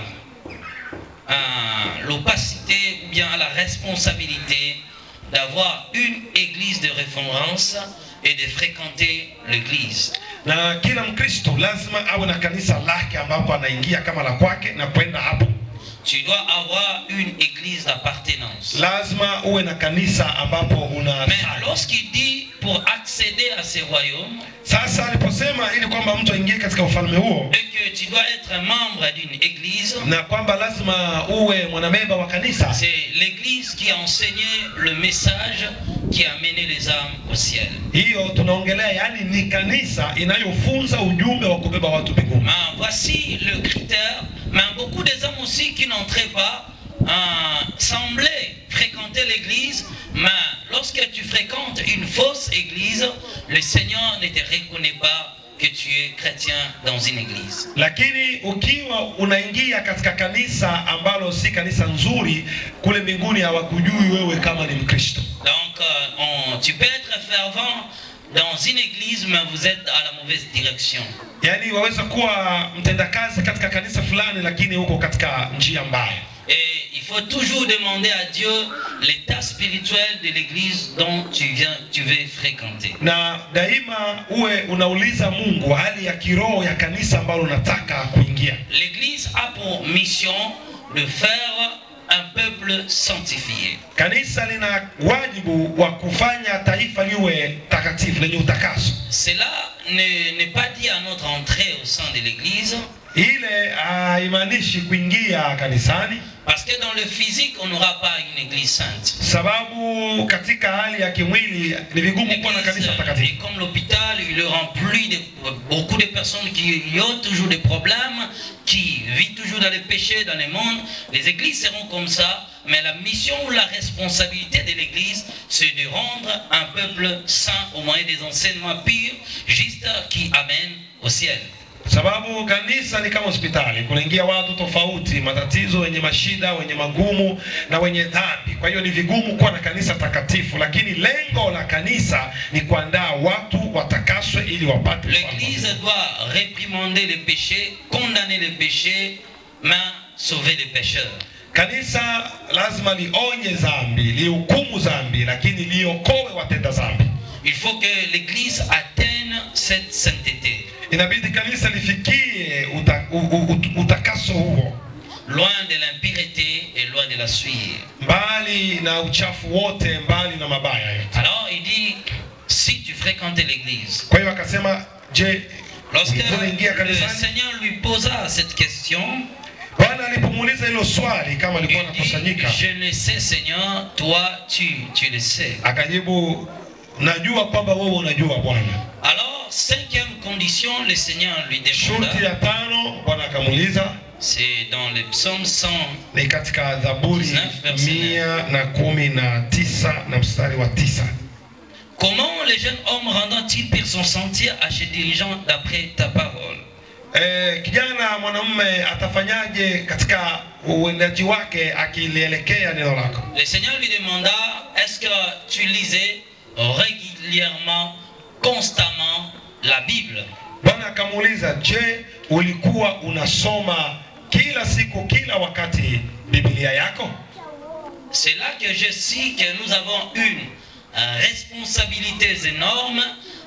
a l'opacité ou bien a la responsabilité d'avoir une église de référence et de fréquenter l'église. Na kila Mkristo lazima awe na kanisa lake ambapo anaingia kama la kwake na kwenda hapo. Tu dois avoir une église d'appartenance. Lazima uwe na kanisa ambapo una Mais lorsqu'il dit pour accéder à ce royaume, Sasa aliposema ili kwamba mtu aingie katika ufalme huo et que tu dois être membre d'une église, na kwamba lazima uwe mwanamemba wa kanisa, c'est l'église qui a enseigné le message qui a mené les âmes au ciel. hiyo tunaongelea, yani ni kanisa inayofunza ujumbe wa kubeba watu mbinguni. Mais voici le critère. Mais beaucoup des hommes aussi qui n'entraient pas euh, semblaient fréquenter l'église. Mais lorsque tu fréquentes une fausse église, le Seigneur ne te reconnaît pas que tu es chrétien dans une église. Lakini ukiwa unaingia katika kanisa ambalo si kanisa nzuri, kule mbinguni hawakujui wewe kama ni Mkristo. Donc, euh, on- tu peux être fervent dans une église, mais vous êtes à la mauvaise direction. Yaani waweza kuwa mtendakazi katika kanisa fulani, lakini huko katika njia mbaya. Et il faut toujours demander à Dieu l'état spirituel de l'église dont tu viens, tu veux fréquenter. na daima uwe unauliza Mungu hali ya kiroho ya kanisa ambalo unataka kuingia. L'église a pour mission de faire un peuple sanctifié. Kanisa lina wajibu wa kufanya taifa liwe takatifu lenye utakaso. Cela ne- n'est pas dit à notre entrée au sein de l'église, Ile haimaanishi kuingia kanisani, parce que dans le physique, on n'aura pas une église sainte. sababu katika hali ya kimwili ni vigumu kuwa na kanisa L'église takatifu. est comme l'hôpital, il est rempli de beaucoup de personnes qui ont toujours des problèmes, qui vivent toujours dans les péchés, dans le monde. Les églises seront comme ça, mais la mission ou la responsabilité de l'église, c'est de rendre un peuple saint au moyen des enseignements purs, justes, qui amènent au ciel. Sababu kanisa ni kama hospitali, kunaingia watu tofauti, matatizo, wenye mashida, wenye magumu na wenye dhambi. Kwa hiyo ni vigumu kuwa na kanisa takatifu, lakini lengo la kanisa ni kuandaa watu watakaswe ili wapate ufalme wa L'église Mungu. doit réprimander les péchés, condamner les péchés, mais sauver les pécheurs. Kanisa lazima lionye dhambi, lihukumu dhambi, lakini liokoe watenda dhambi. Il faut que l'église atteigne cette sainteté. Inabidi kanisa lifikie uta, u, u, ut- utakaso huo, loin de l'impureté et loin de la souillure. mbali na uchafu wote, mbali na mabaya yote. Alors il dit, si tu fréquentais l'église, Kwa hiyo akasema, je, lorsque ulikuwa unaingia le kanisani? Seigneur lui posa cette question, Bwana alipomuuliza hilo swali kama alikuwa il dit, anakusanyika, je le sais Seigneur, toi tu, tu le sais. akajibu najua kwamba wewe unajua Bwana. Alors, cinquième condition, le Seigneur lui Shurti demanda, ya tano Bwana akamuuliza c'est dans le psaume 100, ni katika Zaburi 19 verset mia na kumi na tisa na mstari wa tisa. comment le jeune homme rendant-il pire son sentier à se dirigeant d'après ta parole E, kijana mwanamume atafanyaje katika uendaji wake akilielekea neno lako? Le Seigneur lui demanda, est-ce que tu lisais régulièrement, constamment la Bible Bwana akamuuliza, je, ulikuwa unasoma kila siku kila wakati Biblia yako? C'est là que je sais que nous avons une euh, responsabilité énorme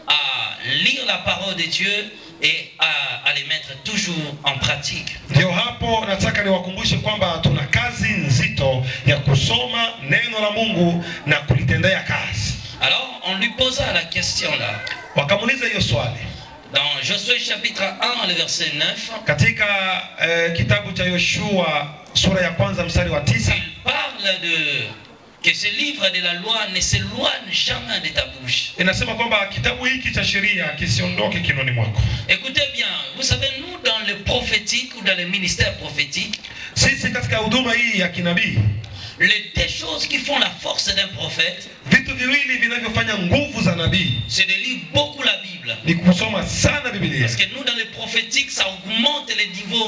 à lire la parole de Dieu et à, à les mettre toujours en pratique. Ndio hapo nataka niwakumbushe kwamba tuna kazi nzito ya kusoma neno la Mungu na kulitendea kazi. Alors, on lui posa la question là. Wakamuuliza hiyo swali Dans Josué chapitre 1, le verset 9, katika eh, kitabu cha Yoshua sura ya kwanza mstari wa tisa il parle de que ce livre de la loi ne s'éloigne jamais de ta bouche. inasema kwamba kitabu hiki cha sheria kisiondoke kinoni mwako. Écoutez bien, vous savez, nous, dans le prophétique ou dans le ministère prophétique, Sisi katika huduma hii ya kinabii, les deux choses qui font la force d'un prophète, vitu viwili vinavyofanya nguvu za nabii c'est de lire beaucoup la Bible. ni kusoma sana Biblia, Parce que nous, dans le prophétique, ça augmente le niveau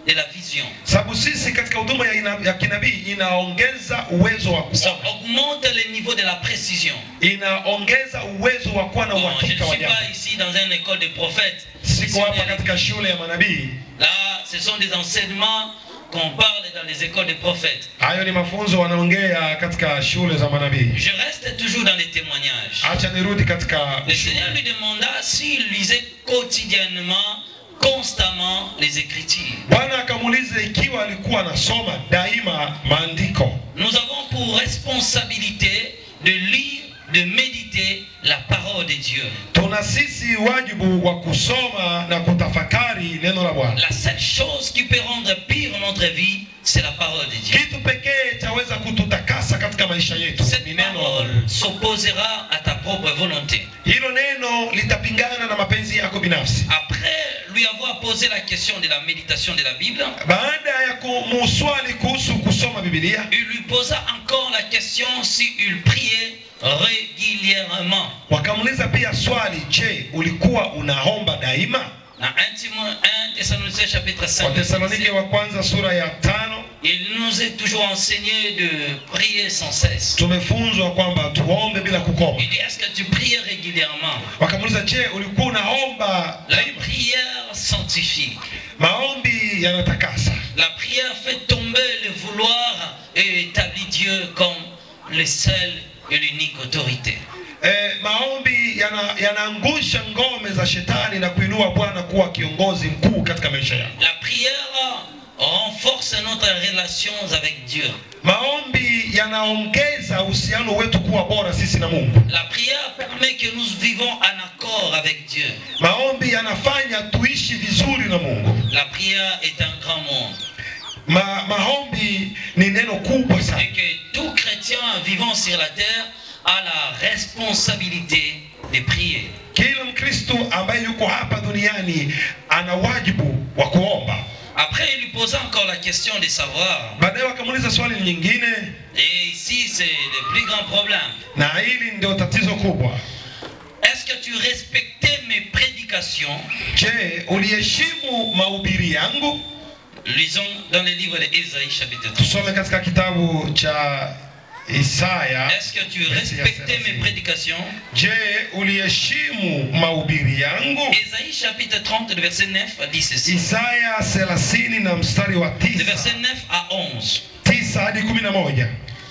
de la vision. sababu sisi katika huduma ya, ina- ya kinabii inaongeza uwezo wa Ça kuona, augmente le niveau de la précision. inaongeza uwezo wa kuwa na Bon, je ne uhakika wa suis jambo. pas ici dans une école de prophètes. Siko hapa Missionnaires. katika shule ya manabii. Là, ce sont des enseignements qu'on parle dans les écoles de prophètes. Hayo ni mafunzo wanaongea katika shule za manabii. Je reste toujours dans les témoignages. Acha nirudi katika Le Seigneur lui demanda s'il lisait quotidiennement, constamment les Écritures. Bwana akamuuliza ikiwa alikuwa anasoma daima maandiko. Nous avons pour responsabilité de lire, de méditer la parole de Dieu. Tuna sisi wajibu wa kusoma na kutafakari neno la Bwana. La seule chose qui peut rendre pire notre vie, c'est la parole de Dieu. Kitu pekee chaweza kututakasa katika maisha yetu Cette ni neno la parole Mungu. s'opposera à ta propre volonté. Hilo neno litapingana na mapenzi yako binafsi. Après lui avoir posé la question de la méditation de la Bible, Baada ya kumuswali kuhusu kusoma Biblia, il lui posa encore la question s'il priait régulièrement. wakamuuliza pia swali, je, ulikuwa unaomba daima? Dans 1 Timo- 1 Thessaloniciens chapitre 5, Wathesalonike wa kwanza sura ya tano il nous est toujours enseigné de prier sans cesse. tumefunzwa kwamba tuombe bila kukoma. Il dit, est-ce que tu priais régulièrement Wakamuuliza, je, ulikuwa unaomba La daima? prière sanctifie. Maombi yanatakasa. La prière fait tomber le vouloir et établit Dieu comme le seul et l'unique autorité. E, maombi yana- yanaangusha ngome za shetani na kuinua Bwana kuwa kiongozi mkuu katika maisha yako. La prière renforce notre relation avec Dieu. Maombi yanaongeza uhusiano wetu kuwa bora sisi na Mungu. La prière permet que nous vivons en accord avec Dieu. Maombi yanafanya tuishi vizuri na Mungu. La prière est un grand monde. Ma, maombi ni neno kubwa sana, Et que tout chrétien vivant sur la terre a la responsabilité de prier. kila Mkristo ambaye yuko hapa duniani ana wajibu wa kuomba. Après, il lui posa encore la question de savoir, Baadaye wakamuuliza swali nyingine, et ici c'est le plus grand problème, na hili ndio tatizo kubwa. est-ce que tu respectais mes prédications Je, uliheshimu mahubiri yangu? Lisons dans le livre d'Ésaïe chapitre 3. Tusome katika kitabu cha Isaya. Est-ce que tu respectais mes prédications Je, uliheshimu mahubiri yangu? Ésaïe chapitre 30, le verset 9 dit ceci. Isaya 30 na mstari wa Le 9 verset 9 à 11. 9 hadi 11.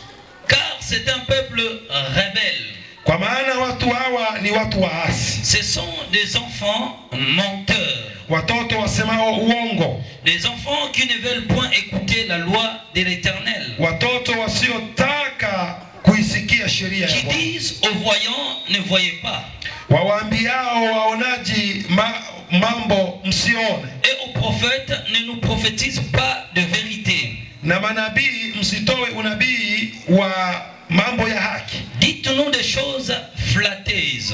Car c'est un peuple rebelle. Kwa maana watu hawa ni watu waasi, Ce sont des enfants menteurs. watoto wasemao uongo, Des enfants qui ne veulent point écouter la loi de l'Éternel. watoto wasiotaka kuisikia sheria ya Qui Bwana, disent aux voyants, ne voyez pas. wawaambiao waonaji ma, mambo msione, Et aux prophètes, ne nous prophétisent pas de vérité. na manabii msitoe unabii wa mambo ya haki. Dites-nous des choses flatteuses.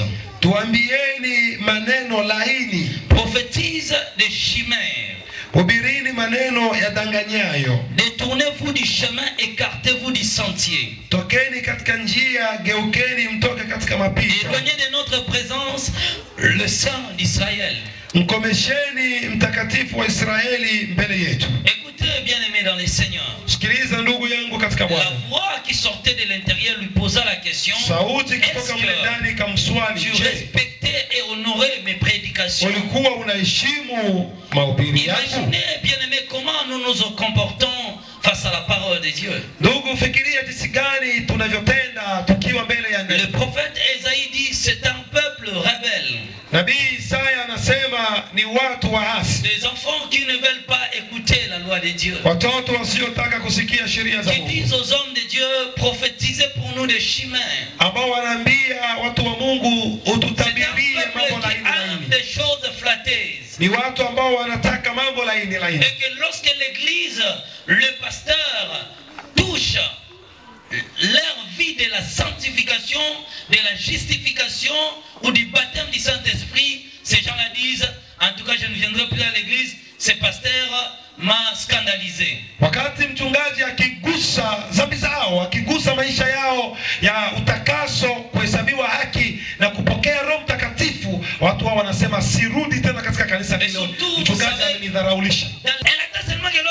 Tuambieni maneno laini, Prophétise des chimères. hubirini maneno yadanganyayo. Détournez-vous du chemin, écartez-vous du sentier. Tokeni katika njia, geukeni mtoke katika mapito. Éloignez de notre présence le sang d'Israël. Mkomesheni mtakatifu wa Israeli mbele yetu. Écoutez, bien-aimés dans les seigneurs. Sikiliza ndugu yangu katika La Bwana. voix qui sortait de l'intérieur lui posa la question Sauti kutoka Est-ce mle que ndani kamswali, tu je, respectais et honorais mes prédications ulikuwa unaheshimu mahubiri yangu? Imaginez, bien-aimés, comment nous nous comportons face à la parole de Dieu. Ndugu, fikiria jinsi gani tunavyotenda tukiwa mbele ya Le neno. prophète Esaïe dit c'est un peuple rebelle, Nabii Isaya anasema ni watu waasi, des enfants qui ne veulent pas écouter la loi de Dieu, watoto wasiotaka kusikia sheria za qui Mungu, disent aux hommes de Dieu prophétisez pour nous des chimères. ambao wanaambia watu wa Mungu C'est un ututabirie peuple mambo qui laini aime laini. des choses flatteuses. Ni watu ambao wanataka mambo laini laini. Et que lorsque l'église, le pasteur touche leur vie de la sanctification, de la justification ou du baptême du Saint-Esprit, ces gens-là disent, en tout cas je ne viendrai plus à l'église, ce pasteur m'a scandalisé. Wakati mchungaji akigusa dhambi zao, akigusa maisha yao ya utakaso, kuhesabiwa haki na kupokea Roho Mtakatifu, watu hao wanasema sirudi tena katika kanisa hilo, mchungaji amenidharaulisha. Dans- Elle attend seulement que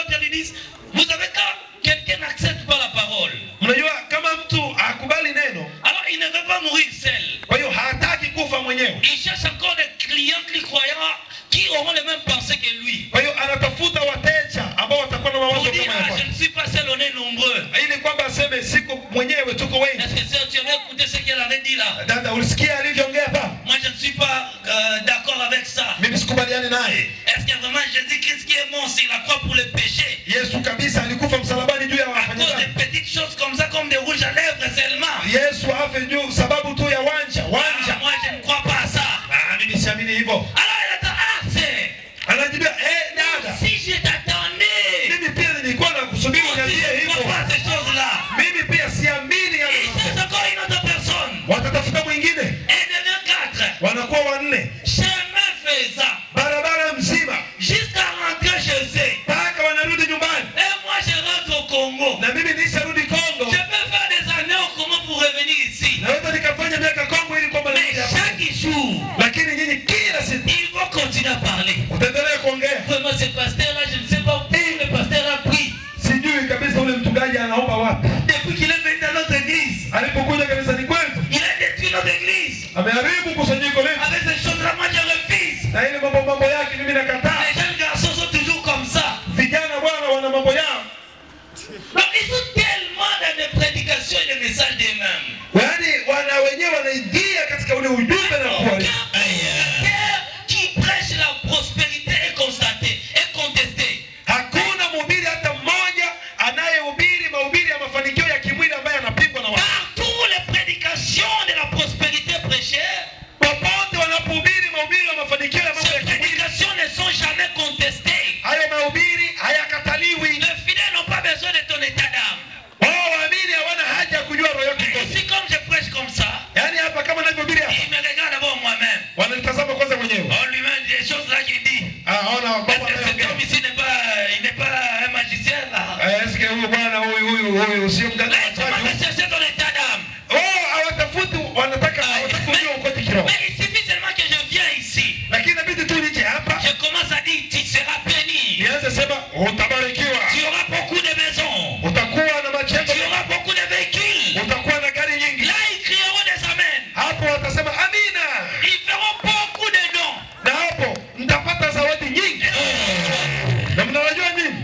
mwenyewe. Il cherche encore des clients, des croyants qui auront les mêmes pensées que lui. Kwa hiyo anatafuta wateja ambao watakuwa na mawazo Pour dire, kama ya ah, je kwake, ne suis pas seul, on est nombreux. ili kwamba aseme siko mwenyewe, tuko wengi. Est-ce que c'est- tu avais écouté ce qu'elle avait dit là Dada, ulisikia alivyoongea hapa? Moi, je ne suis pas euh, d'accord avec ça. Mimi sikubaliani naye. Est-ce que vraiment Jésus-Christ qui est mort sur la croix pour le péché Yesu kabisa alikufa msalabani juu ya à cause wafanyakazi. des petites choses comme ça, comme des rouges à lèvres seulement Yesu afe juu sababu tu ya wanja Ah, wanja. Moi, je ne crois pas à ça. Ah, mimi siamini hivyo. Alors, elle attend, ah, c'est... Anajibia, eh dada, Si je t'attendais, mimi pia nilikuwa nakusubiri moi aussi, uniambie je ne hivyo. crois pas à ces choses-là. Mimi pia siamini yale Il cherche unasema. encore une autre personne. Watatafuta mwingine, Elle devient quatre. wanakuwa wanne, Chemin faisant, barabara mzima jusqu'à rentrer chez eux. mpaka wanarudi nyumbani, Et moi, je rentre au Congo. na mimi nisharudi Je Kongo. peux faire des années au Congo pour revenir ici. Naweza nikafanya miaka Kongo ili kwamba Mais nirudi hapa. chaque jour, lakini nyinyi kila siku il faut continuer à parler. utaendelea kuongea. Vraiment, ce pasteur-là, je ne sais pas où le pasteur a pris. Sijui kabisa ule mchungaji anaomba wapi. Depuis qu'il est venu dans notre église, Alipokuja kanisani kwetu il a détruit notre église. ameharibu kusanyiko letu, Avec ces choses-là, moi, je refuse. na ile mambo mambo yake mimi nakataa. Les jeunes garçons sont toujours comme ça. Vijana bwana wana mambo yao, Donc, ils sont tellement dans des prédications et des messages d'eux-mêmes. yaani wana wenyewe wanaingia katika ule ujumbe na Aucun kuwa prédicateur qui prêche la prospérité est constaté, est contesté. hakuna mhubiri hata mmoja anayehubiri mahubiri ya mafanikio ya kimwili ambaye anapigwa na watu. Partout les prédications de la prospérité prêchées, Popote wanapohubiri mahubiri ya mafanikio ya mambo ces ya kimwili, prédications ne sont jamais contestées. hayo mahubiri hayakataliwi. Les fidèles n'ont pas besoin de ton état d'âme. Wao waamini hawana haja ya kujua roho yako ikoje. Ici, comme je prêche comme ça, Yaani hapa kama navyohubiri hapa, il me regarde d'abord moi-même. wananitazama kwanza mwenyewe. On lui-même des choses là qu'il dit. Ah, ona Est-ce baba que cet anayeongea. homme ici n'est pas, il n'est pas un magicien là Eh, Eske huyu bwana huyu huyu huyu sio mganga wa Mais comment tatu? va chercher ton état d'âme Oh, hawatafuti wanataka hawataka kujua ukoje kiroho. Mais il suffit seulement que je viens ici. Lakini inabidi tu nije hapa Je commence à dire, tu seras béni. nianze sema utabarikiwa. Tu auras beaucoup de maisons. Utakuwa na majengo, Tu auras beaucoup de véhicules. utakuwa na gari nyingi. Là, ils crieront des amens. Hapo watasema amina. Ils feront beaucoup de dons. Na hapo mtapata zawadi nyingi. Na mnawajua nini?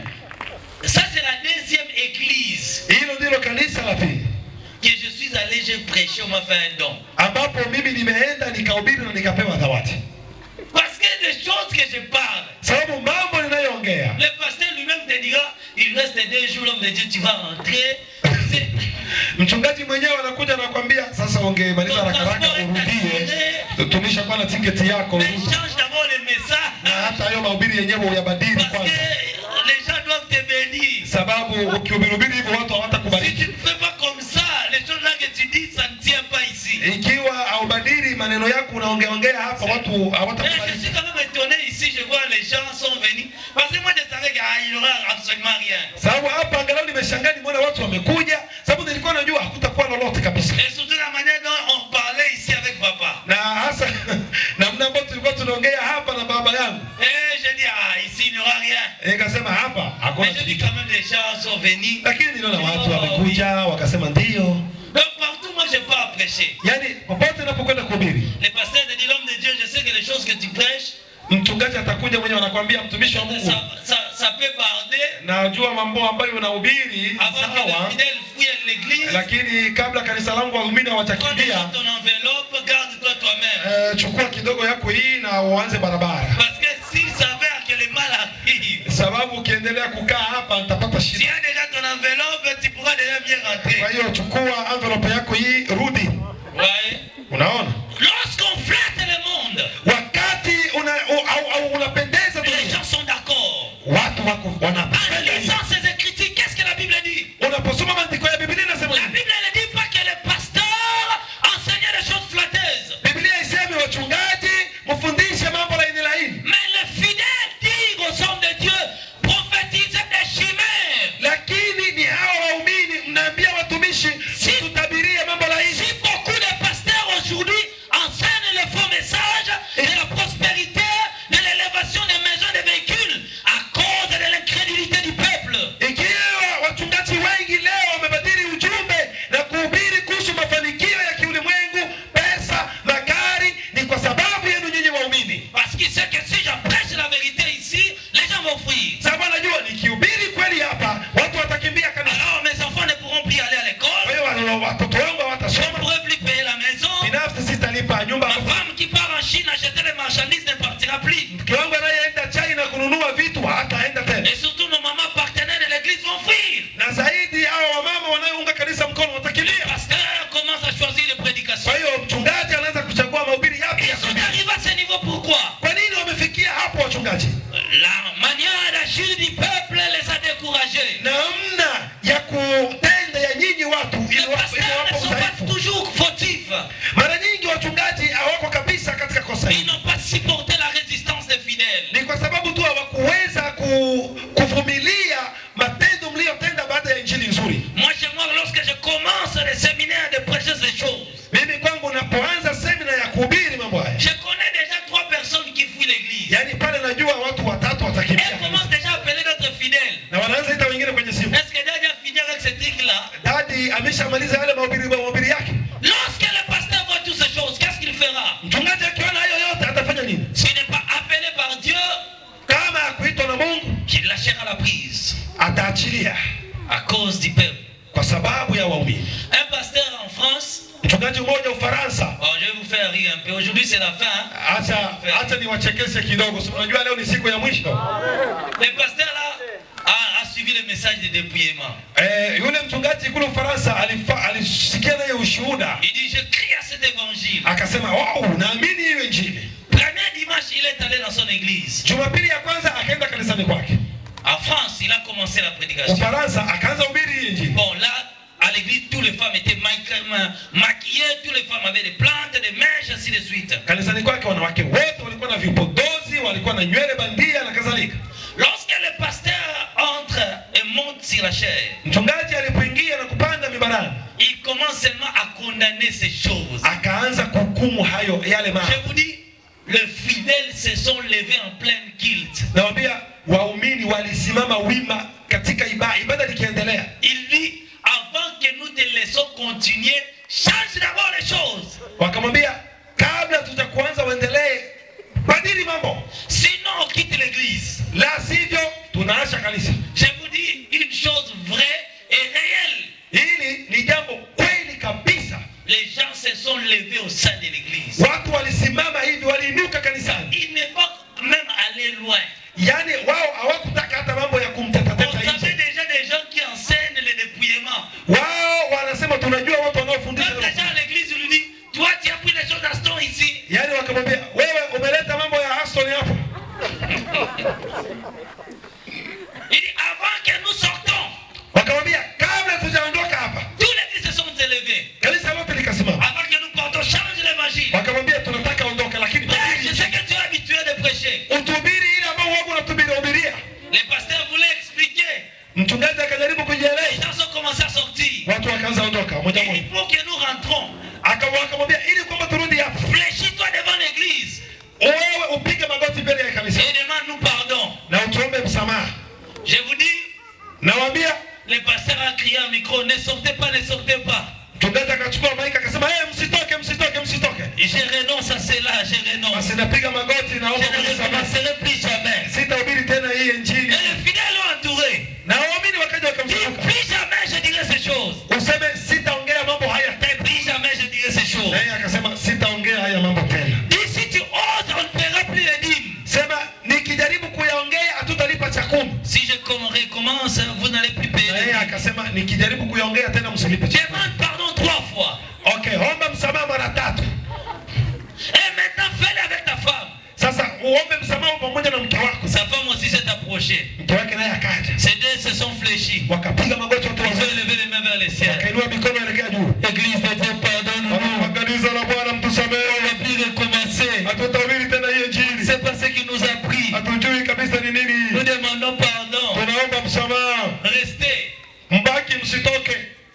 Ça, c'est la deuxième église Hilo ndilo kanisa la pili que je suis allé, j'ai prêché, on m'a fait un don. ambapo mimi nimeenda nikahubiri na nikapewa zawadi, Parce que les choses que je parle, sababu mambo ninayoongea le pasteur lui-même te dira, il reste deux jours, l'homme de Dieu, tu vas rentrer. C'est- mchungaji mwenyewe anakuja anakwambia, sasa ungemaliza Ton haraka haraka transport est urudie, assuré. tulishakuwa na tiketi yako Mais urudi. change d'abord le na message. hata hayo mahubiri yenyewe uyabadili Parce que kwanza, les gens doivent te bénir. sababu ukihubiri hivyo watu Si hawatakubariki. tu ne fais pas comme ça, les choses là que tu dis, ça ne tient pas ici. Ikiwa haubadili maneno yako unaongeongea hapa, watu Mais je hawatakubariki. suis quand même étonné ici, je vois les gens sont venus. Parce que moi je savais qu'il n'y aura absolument rien. Sababu hapa angalau nimeshangaa nimeona watu wamekuja, sababu nilikuwa najua hakutakuwa lolote kabisa, Et surtout la manière dont on parlait ici avec papa. na hasa namna ambayo tulikuwa tunaongea hapa na baba yangu, Et je dis, ah, ici il n'y aura rien. nikasema hapa hakuna Mais je dis kitu, quand même les gens sont venus. lakini niliona watu wamekuja wakasema ndio. Donc partout, moi je pars prêcher. Yaani popote napokwenda kuhubiri, Le pasteur te dit, l'homme de Dieu, je sais que les choses que tu prêches, mchungaji atakuja mwenyewe anakuambia, mtumishi wa Mungu, ça, ça, ça peut barder najua mambo ambayo unahubiri avant que sawa, les fidèles fouillent l'église. lakini kabla kanisa langu waumini Prends déjà hawajakimbia, ton enveloppe, garde-toi toi-même. eh, chukua kidogo yako hii na uanze barabara, Parce que s'il s'avère que le mal arrive, sababu ukiendelea kukaa hapa nitapata tu shida. as déjà ton enveloppe, tu pourras déjà bien Kwa rentrer. hiyo chukua envelope yako hii, rudi. Ouais. Unaona, Lorsqu'on flatte le monde, wakati una, au, au, au unapendeza les dunia, gens sont d'accord. watu wako En wanapenda hiyo. lisant ces écritures, qu'est-ce que la Bible dit Unaposoma maandiko ya Biblia inasema La nini? Bible ne dit pas que le pasteur enseignait des choses flatteuses. Biblia isemi wachungaji mfundishe mambo laini laini, Mais le fidèle dit aux hommes de Dieu, prophétisez des chimères. lakini ni hawa waumini mnaambia watumishi mtutabirie mambo laini. Si beaucoup de pasteurs aujourd'hui enseignent le faux message de la prospérité, de l'élévation des maisons, des véhicules, à cause de l'incrédulité haya Je connais déjà trois personnes qui fuient l'église. yaani pale najua watu watatu Elles watakimbia commencent déjà à appeler d'autres fidèles. na wanaanza ita wengine kwenye simu Est-ce que Dieu a fini avec ce truc-là dadi ameshamaliza yale mahubiri mahubiri yake Lorsque le pasteur voit toutes ces choses, qu'est-ce qu'il fera mchungaji akiona hayo yote atafanya nini S'il n'est pas appelé par Dieu, kama akuitwa na mungu qu'il lâchera la prise ataachilia à cause du peuple. kwa sababu ya waumini Un pasteur en France, mchungaji mmoja ufaransa bon, je vais vous faire rire un peu. Aujourd'hui, c'est la fin. hein. acha acha niwachekeshe kidogo si unajua leo ni siku ya mwisho Le pasteur là a, a suivi le message de dépouillement. eh, yule mchungaji kule ufaransa alifa- alisikia naye ushuhuda Il dit Je crie à cet évangile. akasema wow, naamini hiyo injili Premier dimanche, il est allé dans son église. jumapili ya kwanza akaenda kanisani kwake En France, il a commencé la prédication. ufaransa akaanza ubiri hii injili Bon, là, à l'église, toutes les femmes étaient ma- maquillées, toutes les femmes avaient des plantes, des mèches, ainsi de suite. kanisani kwake wanawake wote walikuwa na vipodozi walikuwa na nywele bandia na kadhalika Lorsque le pasteur entre et monte sur la chaise, mchungaji alipoingia na kupanda mibarani il commence seulement à condamner ces choses. akaanza kuhukumu hayo yale mambo Je vous dis, les fidèles se sont levés en pleine guilt. nawambia waumini walisimama wima katika ibada ibada likiendelea Il dit, avant que nous te laissons continuer, change d'abord les choses. wakamwambia kabla tuja kuanza uendelee badili mambo Sinon, on quitte l'église. la sivyo tunaacha kanisa Je vous dis une chose vraie et réelle. hili ni jambo kweli kabisa Les gens se sont levés au sein de l'église. watu walisimama hivi waliinuka kanisani Ils ne vont même aller loin. yaani wao hawakutaka hata mambo ya On kumtetateta savait nje déjà des gens qui enseignent le dépouillement. wao wanasema tunajua watu wanaofundisha Quand les gens à l'église lui disent, toi tu as pris les choses d'Aston ici. yaani wakamwambia wewe umeleta mambo ya Aston hapa Il dit, avant que nous sortons, wakamwambia kabla tujaondoka hapa tous les qui se sont élevés. kanisa lote likasimama Avant que nous partons, change l'évangile. wakamwambia tunataka ondoka lakini Prêche ce que tu es habitué de prêcher. utubiri ile ambao wako unatubiri hubiria Les pasteurs voulaient expliquer. mchungaji akajaribu Les kujieleza gens ont commencé à sortir. watu wakaanza ondoka moja Il moja dit, pour que nous rentrons, Aka- wakamwambia ili kwamba turudi hapa fléchis-toi devant l'église wewe upige magoti mbele ya kanisa et demande-nous pardon. na utuombe msamaha Je vous dis, nawaambia le pasteur a crié au micro, ne sortez pas, ne sortez pas. mchungaji akachukua maiki akasema hey, msitoke msitoke msitoke Je renonce à cela, je renonce. basi napiga magoti Je naomba ne msamaha recommencerai plus jamais. sitahubiri tena hii Et injili les fidèles l'ont entouré. na waamini wakaja Dis, wakamzunguka plus jamais je dirai ces choses. useme sitaongea mambo haya tena Plus jamais je dirai ces choses. na yeye akasema sitaongea haya mambo tena Dis, si tu oses, on ne paiera plus les dîmes. sema nikijaribu kuyaongea hatutalipa cha kumi Si je com- recommence, vous n'allez plus payer na les yeye dîmes. akasema nikijaribu kuyaongea tena msilipe cha kumi Demande pardon trois fois. okay omba msamaha mara tatu Et maintenant, fais-le avec ta femme. sasa uombe msamaha pamoja na mke wako Sa femme aussi s'est approchée. mke wake naye akaja Ces deux se sont fléchis. wakapiga magoti wote Ils ont wawili élevé les mains vers le ciel. wakainua mikono elekea juu Église de Dieu, pardonne-nous. kanisa la bwana On mtusamehe va plus recommencer. hatutahubiri tena hii injili C'est pas ce qui nous a pris. hatujui kabisa ni nini Nous demandons pardon. tunaomba msamaha Restez. mbaki msitoke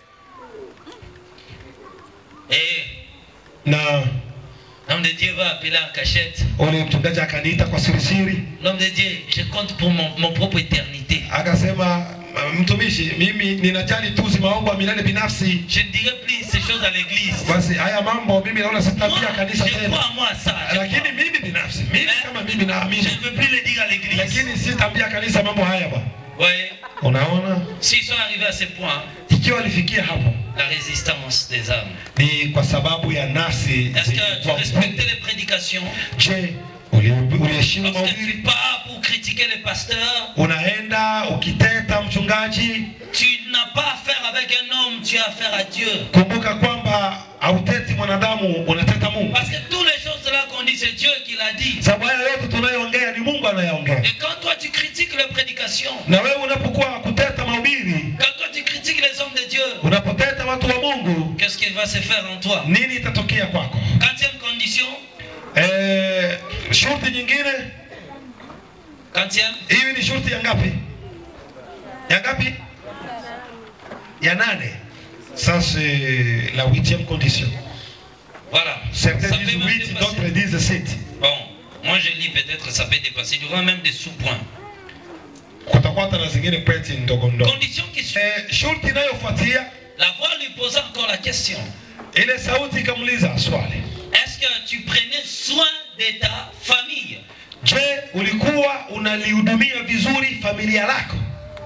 Et na l'homme de Dieu va appeler en cachette. ule mchungaji akaniita kwa sirisiri L'homme de Dieu, je compte pour mon, mon propre éternité. akasema mtumishi mimi ninajali tu uzima wangu wa milele binafsi Je ne dirai plus ces choses à l'église. basi haya mambo mimi naona Moi, sitaambia kanisa je crois tena en moi ça. je lakini crois. mimi binafsi mimi kama mimi Je naamini ne veux plus le dire à l'église. lakini sitaambia kanisa mambo haya bwana Voyez, unaona s'ils sont arrivés à ce point, ikiwa alifikia hapo la résistance des âmes. ni kwa sababu ya nafsi Est-ce que tu zilikuwa respectais les prédications je uli- uliheshimu Lorsque tu mahubiri pars pour critiquer les pasteurs, unaenda ukiteta mchungaji tu n'as pas affaire avec un homme, tu as affaire à Dieu. kumbuka kwamba hauteti mwanadamu unateta mungu Parce que toutes les choses là qu'on dit, c'est Dieu qui l'a dit. sababu haya yote tunayoongea ni mungu anayaongea Et quand toi tu critiques les prédications, na wewe unapokuwa kuteta mahubiri quand toi tu critiques les hommes de Dieu, unapoteta watu wa mungu qu'est-ce qui va se faire en toi nini itatokea kwako Quatrième condition, eh, shurti nyingine quatrième, hivi ni shurti ya ngapi ya ngapi ya nane ça c'est la huitième condition Voilà. Certains Ça disent peut même 8, dépasser. d'autres disent 7. Bon, moi je lis peut-être ça peut dépasser. Il y aura même des sous-points. Kutakuwa hata na zingine pointi ndogo ndogo. Condition qui suit. Eh, shurti inayofuatia La voix lui posa encore la question. ile sauti ikamuuliza swali, Est-ce que tu prenais soin de ta famille je, ulikuwa unalihudumia vizuri familia lako?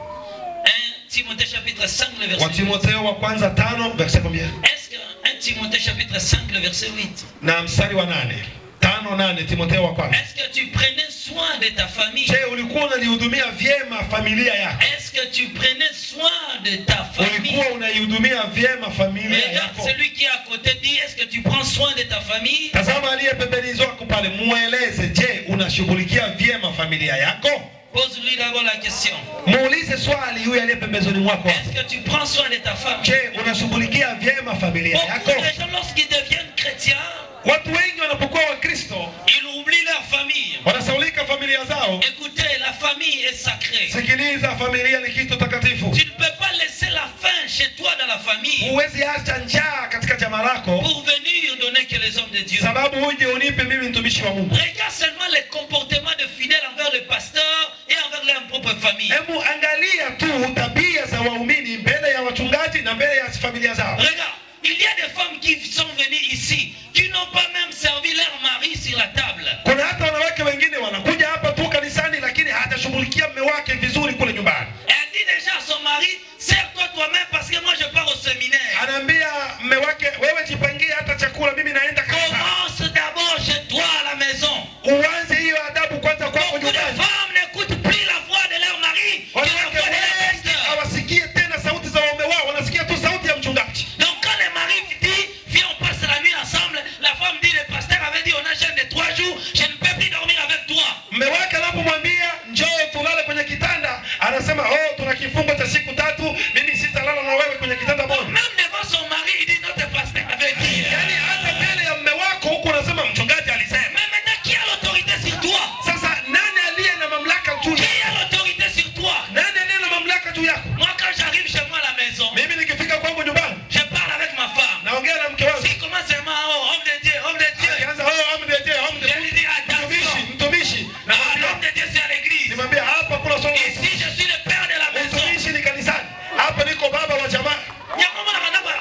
1 Timothée chapitre 5, le verset Wa 8. Timotheo wa kwanza tano verse combien? Est-ce que 1 Timothée chapitre 5, le verset 8. na mstari wa nane tano nane Timotheo wa kwanza. Est-ce que tu prenais soin de ta famille Je, ulikuwa unalihudumia vyema familia yako? Est-ce que tu prenais soin de ta famille Ulikuwa unaihudumia vyema familia Regarde yako? celui qui est à côté dit Est-ce que tu prends soin de ta famille Tazama aliye pembeni zako pale, mueleze, je, unashughulikia vyema familia yako? Pose-lui d'abord la question. Muulize swali huyu aliye pembezoni mwako. Est-ce que tu prends soin de ta femme Je, unashughulikia vyema familia Beaucoup yako? de gens, lorsqu'ils deviennent chrétiens, Watu wengi wanapokuwa Wakristo ils oublient leur famille. wanasaulika familia zao. Écoutez, la famille est sacrée. Sikiliza, familia ni kitu takatifu. Tu ne peux pas laisser la faim chez toi dans la famille Huwezi acha njaa katika jamaa lako pour venir donner que les hommes de Dieu. sababu uje unipe mimi mtumishi wa Mungu. Regarde seulement les comportements de fidèles envers le pasteur et envers leur propre famille. Hebu angalia tu tabia za waumini mbele ya wachungaji na mbele ya familia zao. Regarde, il y a des femmes qui sont venues ici, qui n'ont pas même servi leur mari sur la table. Kuna hata wanawake wengine wanakuja hapa tu kanisani, lakini hajashughulikia mume wake vizuri kule nyumbani. Elle dit déjà à son mari, sers-toi toi-même parce que moi je pars au séminaire. Anaambia mume wake, wewe jipangie hata chakula, mimi naenda kanisani. Commence d'abord chez toi à la maison. Uanze hiyo adabu kwanza kwako Beaucoup de nyumbani. femmes n'écoutent plus la voix de leur mari que la Wanawake voix de leur wengi pasteur. hawasikie tena sauti za waume wao, wanasikia tu sauti ya mchungaji. Donc quand le mari dit, viens on passe la nuit ensemble, la femme dit, le pasteur avait dit, on a jeûne de trois jours, je ne peux plus dormir avec toi. Mume wake anapomwambia njoo tulale kwenye kitanda, anasema oh, tuna kifungo cha siku tatu, mimi sitalala na wewe kwenye kitanda Donc moja. même devant son mari, il dit, notre pasteur avait dit. Yaani hata mbele ya mume wako huku unasema mchungaji alisema. Mais maintenant, qui a l'autorité sur toi Sasa nani aliye na mamlaka juu Qui yako? a l'autorité sur toi Nani aliye na mamlaka juu yako? Moi, quand j'arrive chez moi à la maison, Mimi nikifika kwangu nyumbani, je parle avec ma femme. naongea na mke wangu. Si commence seulement, oh, homme de Dieu, homme de Dieu. Akianza oh, amdeje, Je lui amdeje. dis, attention. Mtumishi, mtumishi. Ah, l'homme de Dieu, c'est à l'église. Nimwambia hapa kuna somo. Ici, je suis le père de la maison. Mtumishi ni kanisani. Hapa niko baba wa jamaa. Nyakomo na manaba.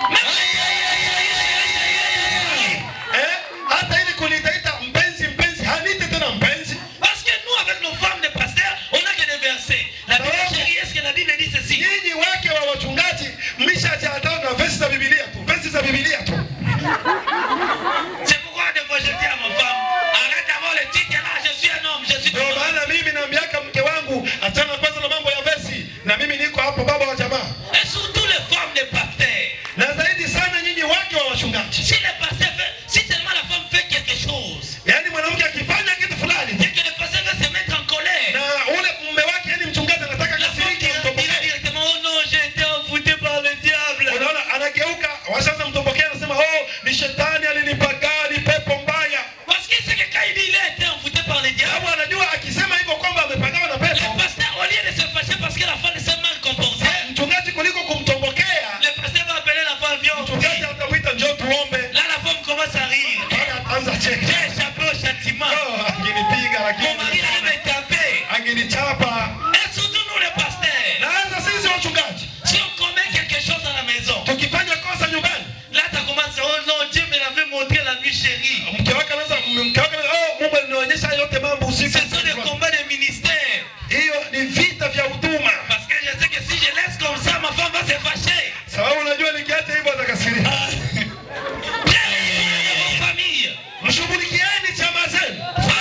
Eh? Hata ili kunitaita mpenzi mpenzi, hanite tena mpenzi. Parce que nous, avec nos femmes de pasteurs, on n'a que des versets. La Bible Ah ouais. chérie, est-ce que la Bible dit ceci Nyinyi wake wa wachungaji mmeshajaatana na vesi za Biblia tu. Vesi za Biblia tu. C'est pourquoi des fois je dis à ma femme, arrête d'avoir le titre là, je suis un homme, je suis Ndio un homme. maana mimi naambiaka mke wangu achana kwanza na mambo ya vesi, na mimi niko hapo baba wa jamaa. Et surtout les femmes de pasteurs. Na zaidi sana nyinyi wake wa wachungaji. Si le pasteur fait, si seulement la femme fait quelque chose, Yaani mwanamke akifanya kitu fulani et que le pasteur va se mettre en colère, na ule mume wake, yani mchungaji anataka la femme kasirike, dira, dira mtombokee. directement, oh non, j'ai été envoûté par le diable. Unaona, anageuka washaanza mtombokea, anasema oh, ni shetani alinipagaa, ni pepo mbaya. Parce que c'est que quand il dit il a été envoûté par le diable, Sababu anajua akisema hivyo kwamba amepagawa na le pepo, pasteur, au lieu de se fâcher parce que la femme s'est mal comportée, mchungaji kuliko kumtombokea, le pasteur va appeler la femme, viens, on mchungaji prie. atamwita njoo tuombe. Là, la femme commence à rire. Mpaka ataanza J'ai cheka. échappé au châtiment. Oh, angenipiga Mon lakini mari allait me taper. angenichapa. Et surtout nous les pasteurs. Naanza sisi wachungaji, Si on commet quelque chose à la maison, tukifanya kosa nyumbani, là tu commences, oh non, Dieu me l'avait montré la nuit chérie. mke wake anaanza mke wake anaanza, oh, Mungu alinionyesha yote mambo Ce usiku. sont des combats de ministère. Hiyo ni vita vya huduma, Parce que je sais que si je laisse comme ça, ma femme va se fâcher. sababu unajua nikiacha hivyo atakasirika. Bien, vos familles. Mshughulikieni chama zenu.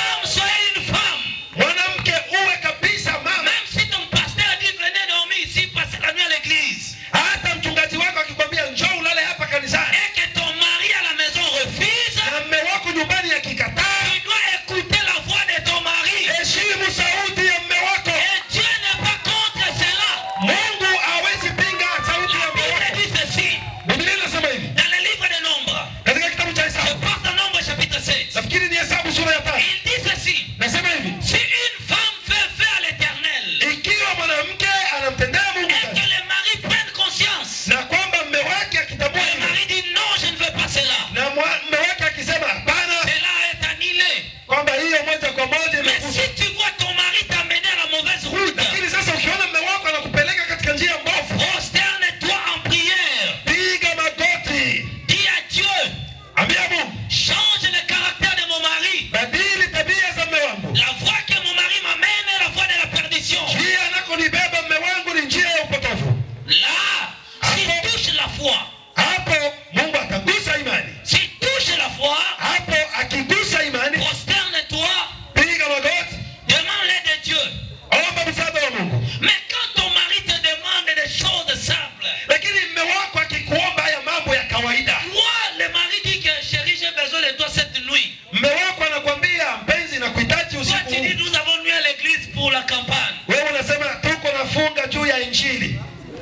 kwamba hiyo moja kwa moja Mais imekufa. si tu vois ton mari t'amener à la mauvaise route, Lakini sasa ukiona mume wako anakupeleka katika njia mbovu, prosterne-toi en prière. piga magoti, Dis à Dieu, ambia Mungu, change le caractère de mon mari. badili tabia za mume wangu. La voie que mon mari m'amène est la voie de la perdition. Njia anakonibeba mume wangu ni njia ya upotovu. Là, s'il touche la foi, Hapo Mungu atagusa imani. s'il touche la foi, Hapo akigusa imani, prosterne-toi, piga magoti, demande l'aide de Dieu. omba msaada wa Mungu. Mais quand ton mari te demande des choses simples, Lakini mume wako akikuomba haya mambo ya kawaida, toi, le mari dit que chérie, j'ai besoin de toi cette nuit. mume wako anakwambia mpenzi, nakuhitaji Toi, usiku tu dis, huu. nous avons nuit à l'église pour la campagne. Wewe unasema tuko nafunga juu ya injili.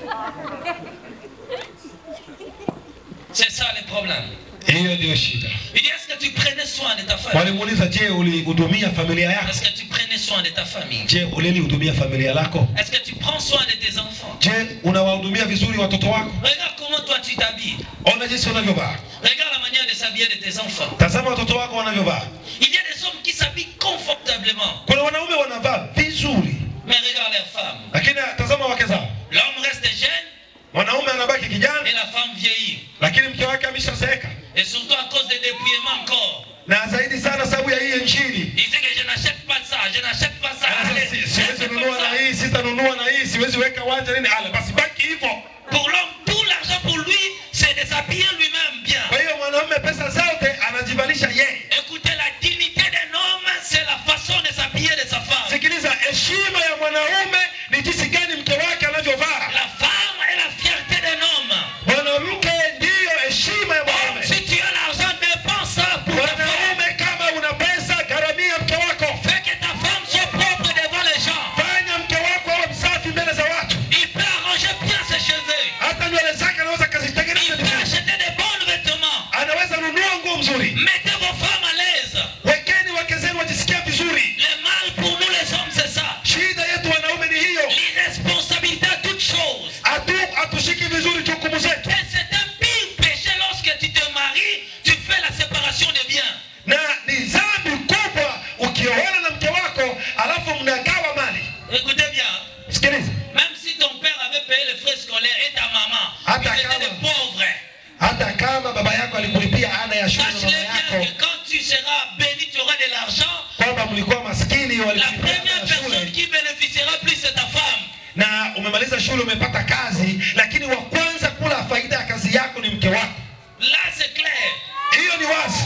C'est ça le problème. Hiyo ndio shida. Il dit, est-ce que tu prenais soin de ta famille Walimuuliza, je, ulihudumia familia yako? Est-ce que tu prenais soin de ta famille Je, ulilihudumia familia lako? Est-ce que tu prends soin de tes enfants Je, unawahudumia vizuri watoto wako? Regarde comment toi tu t'habilles. Ona jinsi unavyovaa. Regarde la manière de s'habiller de tes enfants. Tazama watoto wako wanavyovaa. Il y a des hommes qui s'habillent confortablement. Kuna wanaume wanavaa vizuri, Mais regarde les femmes. lakini tazama wake zao. L'homme reste jeune Mwanaume anabaki et kijana, la femme vieillit. lakini mke wake ameshazeeka, Et surtout à cause des dépouillements encore. na zaidi sana sababu ya hii injili. Il dit que je n'achète pas ça, je n'achète pas ça. Allez, Sasa si- reste Siwezi comme nunua na ça. hii, sitanunua na hii, siwezi weka wanja nini. Ale, basi baki hivyo. Pour l'homme, tout l'argent pour lui, c'est de s'habiller lui-même bien. Kwa hiyo mwanaume pesa zote anajivalisha yeye. Écoutez, la dignité d'un homme, c'est la façon de s'habiller de sa femme. Sikiliza, heshima ya mwanaume ni jinsi gani mke wake anavyovaa. La femme est la fierté d'un homme. Mwanamke ndiyo heshima ya mwanaume. Si tu as l'argent, dépense ça pour ta femme. Mwanaume, kama una pesa, gharamia mke wako. Fais que ta femme soit propre devant les gens. Fanya mke wako awe msafi mbele za watu. Il peut arranger bien ses cheveux. Hata nywele zake anaweza Il kazitengeneza peut vizuri. acheter des bons vêtements. Anaweza nunua nguo mzuri. Mettez vos femmes à l'aise. Wekeni wake zenu wajisikia vizuri. Le mal pour nous les hommes, c'est ça. Shida yetu wanaume ni hiyo, L'irresponsabilité à toutes choses. hatu hatushiki vizuri jukumu zetu, Et c'est un pire péché lorsque tu te maries, tu fais la séparation des biens. na ni dhambi kubwa ukioana na mke wako alafu mnagawa mali. Écoutez bien, Sikiliza, même si ton père avait payé les frais scolaires et ta maman, Ah, ils étaient d'accord. des pauvres. hata kama baba yako alikulipia ada ya shule na Sache-le mama bien yako que quand tu seras béni, tu auras de l'argent. kwamba mlikuwa maskini, La walilipia ada première ya personne shule qui bénéficiera plus, c'est ta femme. na umemaliza shule, umepata kazi, lakini wa kwanza kula faida ya kazi yako ni mke wako. Là, c'est clair. Hiyo ni wazi.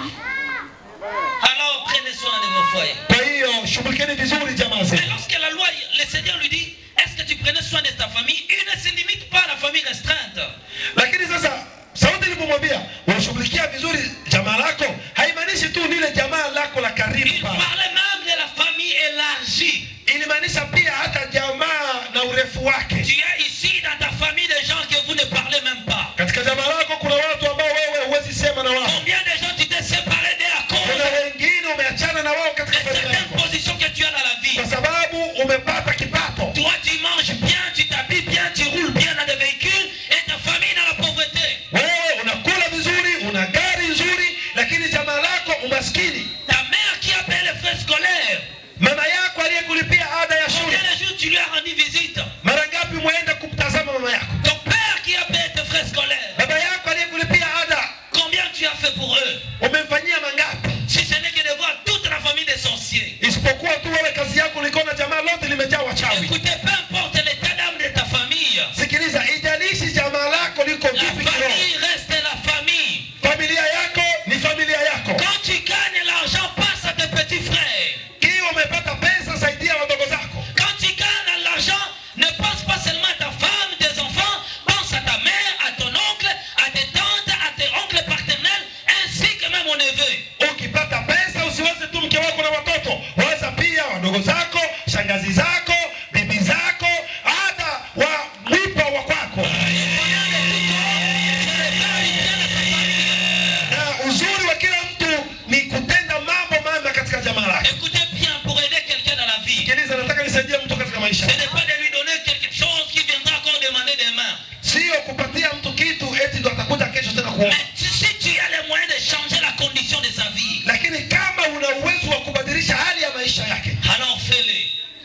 Alors, prenez soin de vos foyers. Kwa hiyo shughulikeni vizuri jamaa Mais zenu. lorsque la loi, le Seigneur lui dit, est-ce que tu prenais soin de ta famille Il ne se limite pas à la famille restreinte. Lakini sasa sauti ilipomwambia unashughulikia vizuri jamaa lako, haimaanishi tu lile jamaa lako la Il karibu pale, parlait même de la famille élargie. ilimaanisha pia hata jamaa na urefu wake. Tu as ici dans ta famille des gens que vous ne parlez même pas. Katika jamaa lako kuna watu ambao wewe huwezi sema na wao, Combien de gens tu t'es séparé d'eux à kuna cause wengine umeachana na wao de katika familia certaines yako positions que tu as dans la vie kwa sababu umepata kipato. Toi, tu manges bien, tu t'habilles bien, tu roules bien dans des véhicules et ta famille dans la pauvreté. Wewe unakula vizuri, una gari nzuri, lakini jamaa lako umaskini. Ta mère qui a payé les frais scolaires, Mama yako aliyekulipia ada ya combien shule, de jours tu lui as rendu visite mara ngapi mwenda kumtazama mama yako? Ton père qui a payé tes frais scolaires, Baba yako aliyekulipia ada, combien tu as fait pour eux umemfanyia mangapi? Si ce n'est que de voir toute la famille des sorciers. Isipokuwa tu wewe kazi yako ulikuwa jamaa lote limejaa wachawi. Écoutez, peu importe l'état d'âme de ta famille, Sikiliza, ijalishi jamaa lako liko la vipi kiroho, famille reste la famille. familia yako ni familia yako. Quand tu gagnes l'argent, passe à tes petits frères. Kiwa umepata pesa, saidia wadogo zako. Quand tu gagnes l'argent, ne pense pas seulement à ta femme, tes enfants, pense à ta mère, à ton oncle, à tes tantes, à tes oncles paternels, ainsi que même au neveu. Ukipata pesa, usiweze tu mke wako na watoto, waza pia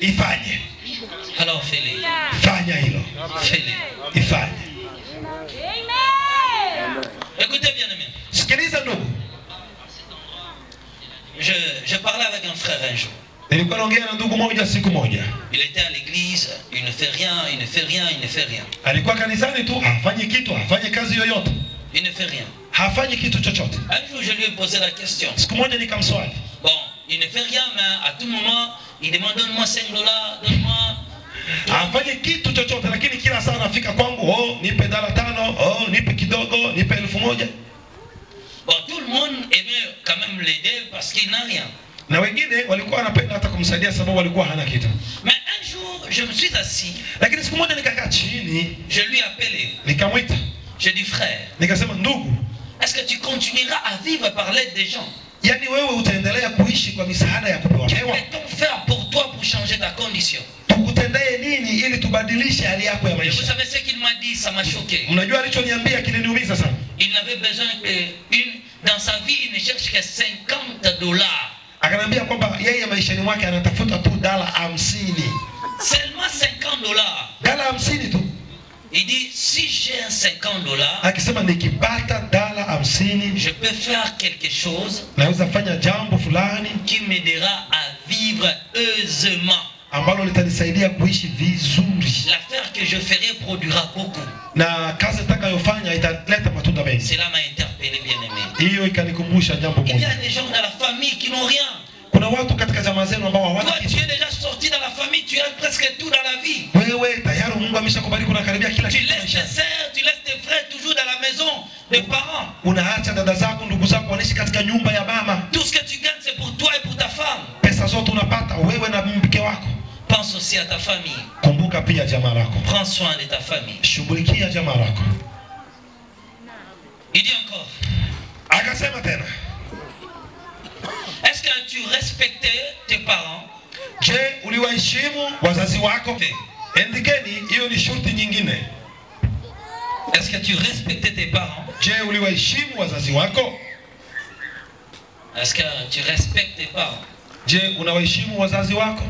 ifanye Alors fais-les. fanya hilo Fais-les. ifanye Écoutez bien aimé. sikiliza ndugu Je, je parlais avec un frère un jour. nilikuwa naongea na ndugu moja siku moja Il était à l'église, il ne fait rien, il ne fait rien, il ne fait rien. alikuwa kanisani tu hafanyi kitu hafanyi kazi yoyote Il ne fait rien. hafanyi kitu chochote Un jour, je lui ai posé la question. siku moja nikamswali Bon, il ne fait rien, mais à tout moment, il demande donne-moi 5 dollars, donne-moi. hafanyi kitu chochote lakini kila saa anafika kwangu oh, nipe dala tano oh, nipe kidogo nipe elfu moja Bon, tout le monde aimait quand même l'aider parce qu'il n'a rien. na wengine walikuwa wanapenda hata kumsaidia sababu walikuwa hana kitu Mais un jour, je me suis assis, lakini siku moja nikakaa chini je lui ai appelé. nikamwita J'ai dit, frère, nikasema ndugu est-ce que tu continueras à vivre par l'aide des gens yaani wewe utaendelea kuishi kwa misaada ya kupewa Que pewa peut-on faire pour toi pour changer ta condition tukutendee nini ili tubadilishe hali yako ya Et vous maisha savez ce qu'il m'a dit, ça m'a choqué. mnajua alichoniambia kiliniumiza sana Il n'avait besoin que une, dans sa vie, il ne cherche que 50 dollars. akaniambia kwamba yeye maishani mwake anatafuta tu dala hamsini Seulement 50 dollars. dala hamsini tu Il dit, si j'ai un 50 dollars, akisema nikipata dala hamsini je peux faire quelque chose naweza fanya jambo fulani qui m'aidera à vivre heureusement. ambalo litanisaidia kuishi vizuri L'affaire que je ferai produira beaucoup. na kazi nitakayofanya italeta matunda mengi Cela m'a interpellé, bien aimé. hiyo ikanikumbusha jambo Il y moja a des gens dans la famille qui n'ont rien. kuna watu katika jamaa zenu ambao hawana Toi, kitu tu es déjà sorti dans la famille, tu as presque tout dans la vie. wewe tayari mungu ameshakubariki unakaribia kila Tu kitu laisses tes maishani. sœurs, tu laisses tes frères toujours dans la maison des parents. unaacha dada zako ndugu zako wanaishi katika nyumba ya mama Tout ce que tu gagnes, c'est pour toi et pour ta femme. pesa zote unapata wewe na mke wako Pense aussi à ta famille. kumbuka pia jamaa lako Prends soin de ta famille. shughulikia jamaa lako Il dit encore, akasema tena est-ce que tu respectais tes parents je uliwaheshimu wazazi wako endikeni hiyo ni shurti nyingine Est-ce que tu respectais tes parents je uliwaheshimu wazazi wako Est-ce que tu respectes tes parents je unawaheshimu wazazi wako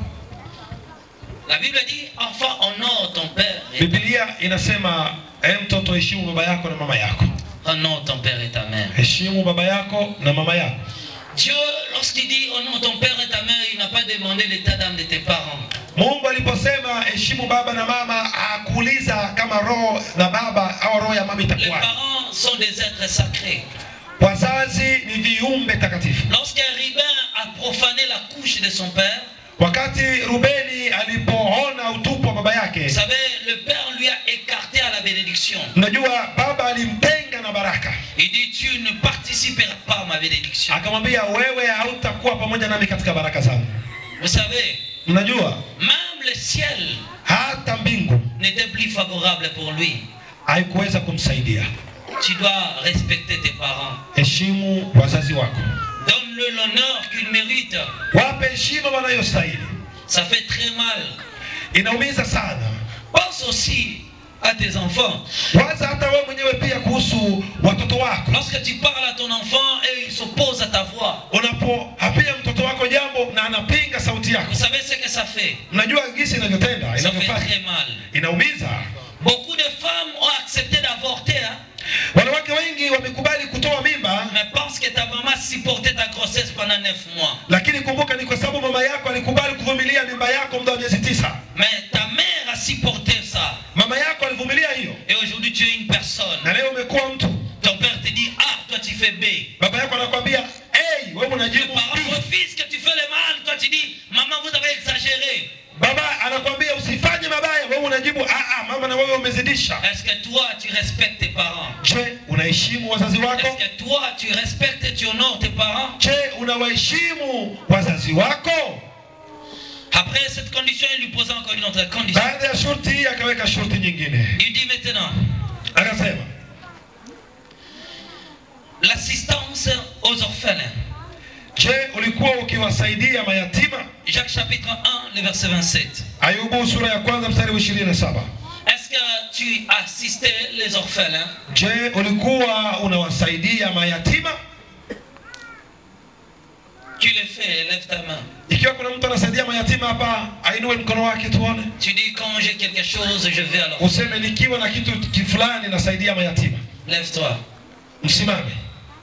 La Bible dit, enfant, honore ton père et, biblia inasema e mtoto heshimu baba yako na mama yako honore ton père et ta mère. heshimu baba yako na mama yako Dieu, lorsqu'il dit honore ton père et ta mère, il n'a pas demandé l'état d'âme de tes parents. mungu aliposema heshimu baba na mama hakuuliza kama roho na baba au roho ya mama Les itakuwa parents sont des êtres sacrés. wazazi ni viumbe takatifu Lorsqu'un ribin a profané la couche de son père, wakati rubeni alipoona utupu wa baba vous yake savez, le père lui a écarté à la bénédiction. unajua baba alimtenga na baraka Il dit, tu ne participeras pas à ma bénédiction. akamwambia wewe hautakuwa pamoja nami katika baraka zangu Vous savez, mnajua même le ciel hata mbingu n'était plus favorable pour lui. haikuweza kumsaidia Tu dois respecter tes parents. heshimu wazazi wako Donne-le l'honneur qu'il mérite. wape heshima wanayostahili Ça fait très mal. inaumiza sana Pense aussi à tes enfants. waza hata wewe mwenyewe pia kuhusu watoto wako Lorsque tu parles à ton enfant et il s'oppose à ta voix, unapohapia mtoto wako jambo na anapinga sauti yako vous savez ce que ça fait mnajua gisi inavyotenda Ça fait inavyofanya très mal. inaumiza Beaucoup de femmes ont accepté d'avorter, hein, wanawake wengi wamekubali kutoa mimba mais pense que ta maman supportait ta grossesse pendant neuf mois. lakini kumbuka ni kwa sababu mama yako alikubali kuvumilia mimba yako muda wa miezi tisa Mais ta mère a supporté ça. mama yako alivumilia hiyo Et aujourd'hui, tu es une personne. na leo umekuwa mtu Ton père te dit, ah, toi tu fais B. baba yako anakwambia hey, wewe Tes unajibu parents B." refusent que tu fais le mal. Toi tu dis, maman, vous avez exagéré. baba anakwambia usifanye mabaya wewe unajibu "Ah, ah, mama na wewe umezidisha Est-ce que toi, tu respectes tes parents je unaheshimu wazazi wako Est-ce que toi, tu respectes et tu honores tes parents je unawaheshimu wazazi wako Après cette condition, il lui pose encore une autre condition. baada ya shurti hii akaweka shurti nyingine Il dit maintenant, akasema l'assistance aux orphelins. je ulikuwa ukiwasaidia mayatima Jacques chapitre 1, le verset 27. ayubu sura ya kwanza mstari wa ishirini na saba Est-ce que tu assistais les orphelins je ulikuwa unawasaidia mayatima Tu le fais, lève ta main. Ikiwa kuna mtu anasaidia mayatima hapa, ainue mkono wake tuone. Tu dis quand j'ai quelque chose, je vais alors. Useme nikiwa na kitu ki- fulani nasaidia mayatima. Lève-toi. Msimame.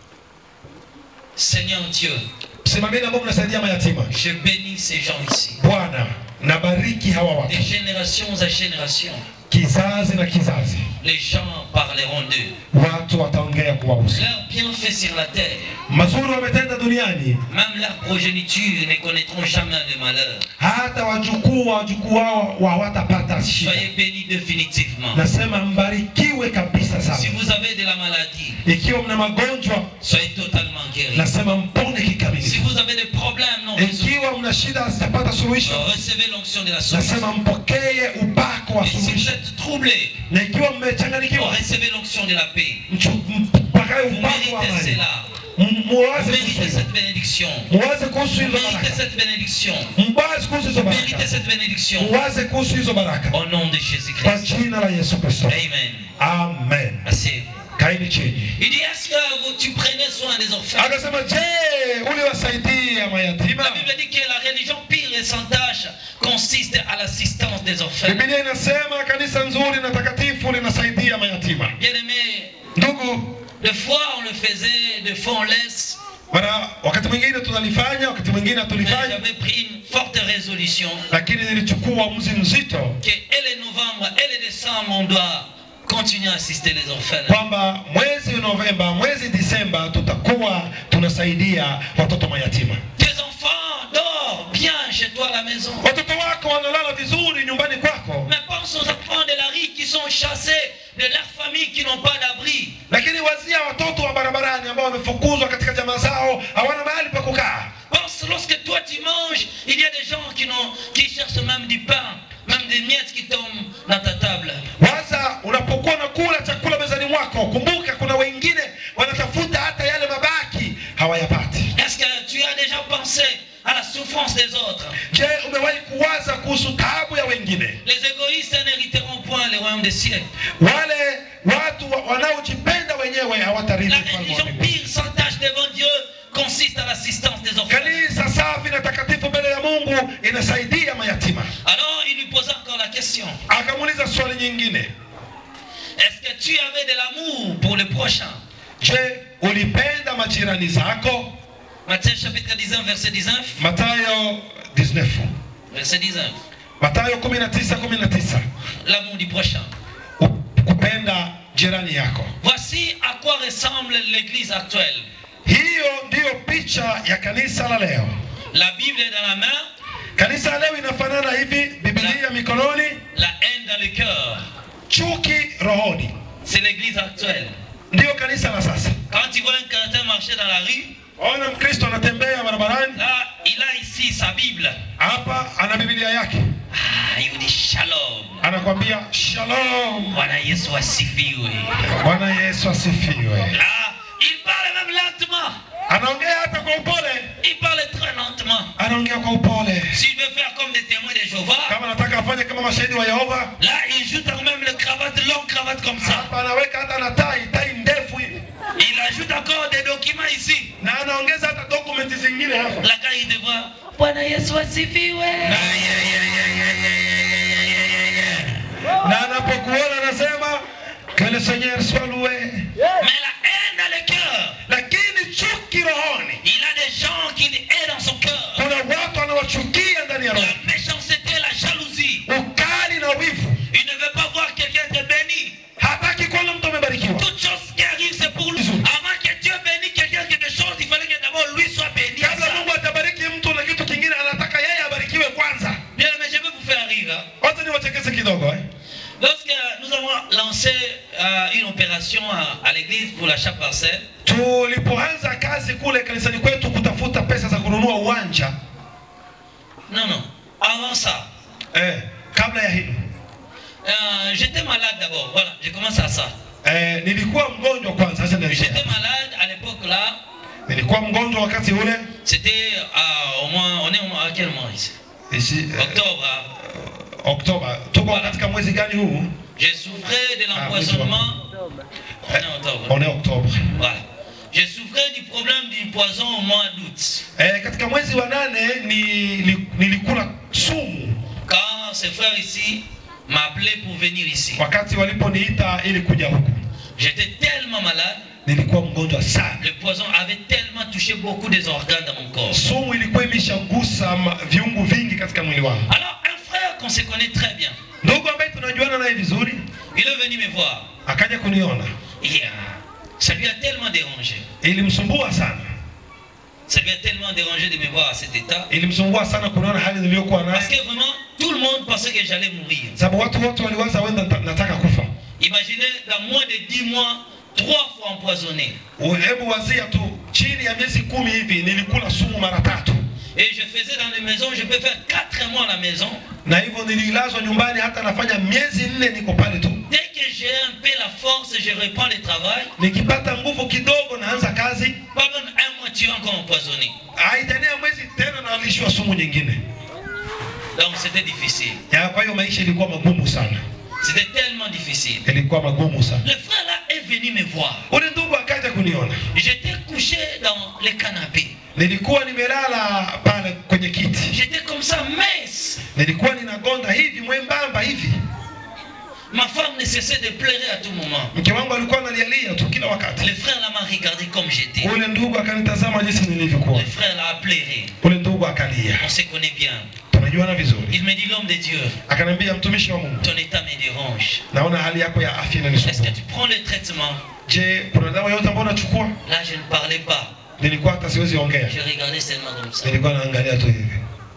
Seigneur Dieu, Msimameni ambao mnasaidia mayatima. je bénis ces gens ici. Bwana, nabariki hawa De watu. génération à génération, Kizazi na kizazi. les gens parleront d'eux. Watu wataongea kuwahusu. Leurs bienfaits sur la terre, Mazuri wametenda duniani, même leur progéniture ne connaîtront jamais de malheur. hata wajukuu wa wajukuu wao wa- hawatapata shida. Soyez bénis définitivement. Nasema mbarikiwe kabisa Si sana. vous avez de la maladie, Ikiwa mna magonjwa, soyez totalement guéris. nasema mpone Si kikamilifu. vous avez des problèmes non résolus, Ikiwa mna shida hazitapata suluhisho, recevez l'onction de la solution. nasema mpokee upako wa Et si vous suluhisho. êtes troublé, Na ikiwa mmechanganyikiwa, recevez l'onction de la paix. mchu- mpakae Vous upako wa méritez amani. cela. M- Vous Muwaze méritez kuhusu hilo. cette bénédiction. Muwaze kuhusu Vous hizo méritez baraka. cette bénédiction. Mbaze kuhusu hizo Vous méritez baraka. cette bénédiction. Muwaze kuhusu hizo baraka. Au nom de Kwa Jésus-Christ. jina la Yesu Kristo. Amen. Amen. Assez. Kaini chini. Il dit, est-ce que vous, tu prenais soin des orphelins Akasema, je, uliwasaidia mayatima? La Bible dit que la religion pire et sans tâche consiste à l'assistance des orphelins. Biblia inasema kanisa nzuri na takatifu linasaidia mayatima. Bien aimé, Ndugu, des fois on le faisait, des fois on laisse. mara wakati mwingine tunalifanya, wakati mwingine Mais hatulifanya, j'avais pris une forte résolution lakini nilichukua uamuzi mzito que et les novembre et les décembre, on doit continuer à assister les orphelins. kwamba mwezi Novemba, mwezi Disemba tutakuwa tunasaidia watoto mayatima. Tes enfants dorment bien chez toi à la maison. Watoto wako wanalala vizuri nyumbani kwako, Mais pense aux enfants de la rue qui sont chassés de leurs familles qui n'ont pas d'abri. lakini wazia watoto wa barabarani ambao wamefukuzwa katika jamaa zao, hawana mahali pa kukaa. Pense lorsque toi tu manges, il y a des gens qui, n'ont- qui cherchent même du pain, même des miettes qui tombent dans ta table. Waza unapokuwa unakula chakula mezani mwako, kumbuka kuna wengine wanatafuta hata yale mabaki hawayapati. Est-ce que tu as déjà pensé à la souffrance des autres Je, umewahi kuwaza kuhusu taabu ya wengine? Les égoïstes n'hériteront point le royaume des cieux. Wale watu wa- wanaojipenda wenyewe La hawatarithi ufalme wa religion mbinguni. pire sans tâche devant Dieu consiste à l'assistance des orphelins. Kanisa safi na takatifu mbele ya Mungu inasaidia mayatima. Alors il lui posa encore la question. Akamuuliza swali nyingine, Est-ce que tu avais de l'amour pour le prochain je, ulipenda majirani zako? Matthieu chapitre 19, verset 19. Mathayo 19. Verset 19. Mathayo 19 19. L'amour du prochain. U- Kupenda jirani yako. Voici à quoi ressemble l'église actuelle. Hiyo ndiyo picha ya kanisa la leo. La Bible est dans la main, Kanisa la leo inafanana hivi, Biblia mikononi, la haine dans le cœur. chuki rohoni. C'est l'église actuelle. Ndiyo kanisa la sasa. Quand tu vois un chrétien marcher dans la rue, Ona Mkristo anatembea barabarani, là, il a ici sa Bible. hapa ana Biblia yake, Ah, il vous dit shalom. anakwambia shalom, Bwana Yesu asifiwe. Bwana Yesu asifiwe. Ah, il parle même lentement. Anaongea hata kwa upole, Il parle très lentement. anaongea kwa upole. S'il veut faire comme des témoins de Jéhovah, Kama anataka afanye kama mashahidi wa Yehova, là, il joue quand même le cravate, longue cravate comme ça. hapa anaweka hata na tai, tai ndefu hivi, Il ajoute encore des documents ici. na anaongeza hata dokumenti zingine hapa. Là, quand il te voit, Bwana Yesu asifiwe. Ay, ay, ay, ay, ay, ay, ay, ay, ay, ay, ay. na anapokuona anasema que le Seigneur soit loué. Mais la haine dans le cœur, Lakini chuki rohoni, il a des gens qui haient dans son cœur. kuna watu wanawachukia ndani ya roho, La méchanceté, la jalousie. ukali na wivu. Il ne veut pas voir quelqu'un te béni. Hataki kuona mtu amebarikiwa. Toute chose qui arrive, c'est pour lui. Avant que Dieu bénisse quelqu'un quelque chose, il fallait que d'abord lui soit béni. à Kabla ça. Mungu atabariki mtu na kitu kingine, anataka yeye abarikiwe kwanza. Bien, mais je vais vous faire rire. hein. Wacha niwachekeshe kidogo eh. Lorsque nous avons lancé euh, une opération à, à l'église pour l'achat parcelle, Tulipoanza kazi kule kanisani kwetu kutafuta pesa za kununua uwanja non, non, avant ça, eh, kabla ya hilo euh, j'étais malade d'abord. Voilà, j'ai commencé à ça. eh, nilikuwa mgonjwa kwanza. Acha nianzie J'étais hapo. malade à l'époque là, Nilikuwa mgonjwa wakati ule c'était à- au moins, on est au mois- à quel mois ici Ici, eh, Octobre. hein. Oktoba. Tuko katika mwezi gani huu? J'ai souffert de Ah, l'empoisonnement. On est en octobre. On est Oktobre. Voilà. Je souffrais du problème du poison au mois d'août. E, katika mwezi wa nane ni, ni, nilikula sumu Quand ces frères ici m'appelaient pour venir ici. wakati waliponiita ili kuja huku. J'étais tellement malade, Nilikuwa mgonjwa sana, le poison avait tellement touché beaucoup des organes dans mon corps. sumu ilikuwa imeshagusa ma- viungu vingi katika mwili wangu. Alors un frère qu'on se connaît très bien, Ndugu ambaye tunajuana naye vizuri il est venu me voir. akaja kuniona, Et, euh, ça lui a tellement dérangé. ilimsumbua sana, Ça lui a tellement dérangé de me voir à cet état. ilimsumbua sana kuniona hali niliyokuwa Parce nayo, que vraiment, tout le monde pensait que j'allais mourir. sababu watu wote waliwaza wenda nata- nataka kufa. Imaginez, dans moins de 10 mois, trois fois empoisonné. Hebu wazia tu, chini ya miezi kumi hivi nilikula sumu mara tatu, Et je faisais dans les maisons, je peux faire 4 mois à la maison. na hivyo nililazwa nyumbani, hata nafanya miezi nne niko pale tu. Dès que j'ai un peu la force, je reprends le travail. Nikipata nguvu kidogo naanza kazi, Pas même un mois, tu es encore empoisonné. haitania mwezi tena nalishwa sumu nyingine. Donc c'était difficile. Ya, kwa hiyo maisha ilikuwa magumu sana, C'était tellement difficile. ilikuwa magumu sana. Le frère là est venu me voir. Ule ndugu akaja kuniona, J'étais couché dans le canapé. nilikuwa nimelala pale kwenye kiti, J'étais comme ça, mince. nilikuwa ninagonda hivi mwembamba hivi. Ma femme ne cessait de pleurer à tout moment. Mke wangu alikuwa analialia tu kila wakati. Le frère là m'a regardé comme j'étais. Ule ndugu akanitazama jinsi nilivyokuwa, Le frère là a pleuré. ule ndugu akalia. On se connaît bien. Tunajuana vizuri. Il me dit, l'homme de Dieu, Akaniambia, mtumishi wa Mungu, ton état me dérange. naona hali yako ya afya Est-ce que inanisumbua. tu prends le traitement Je, kuna dawa yote ambayo unachukua? Là, je ne parlais pas. Nilikuwa hata siwezi ongea, Je regardais seulement comme ça. nilikuwa naangalia tu hivi.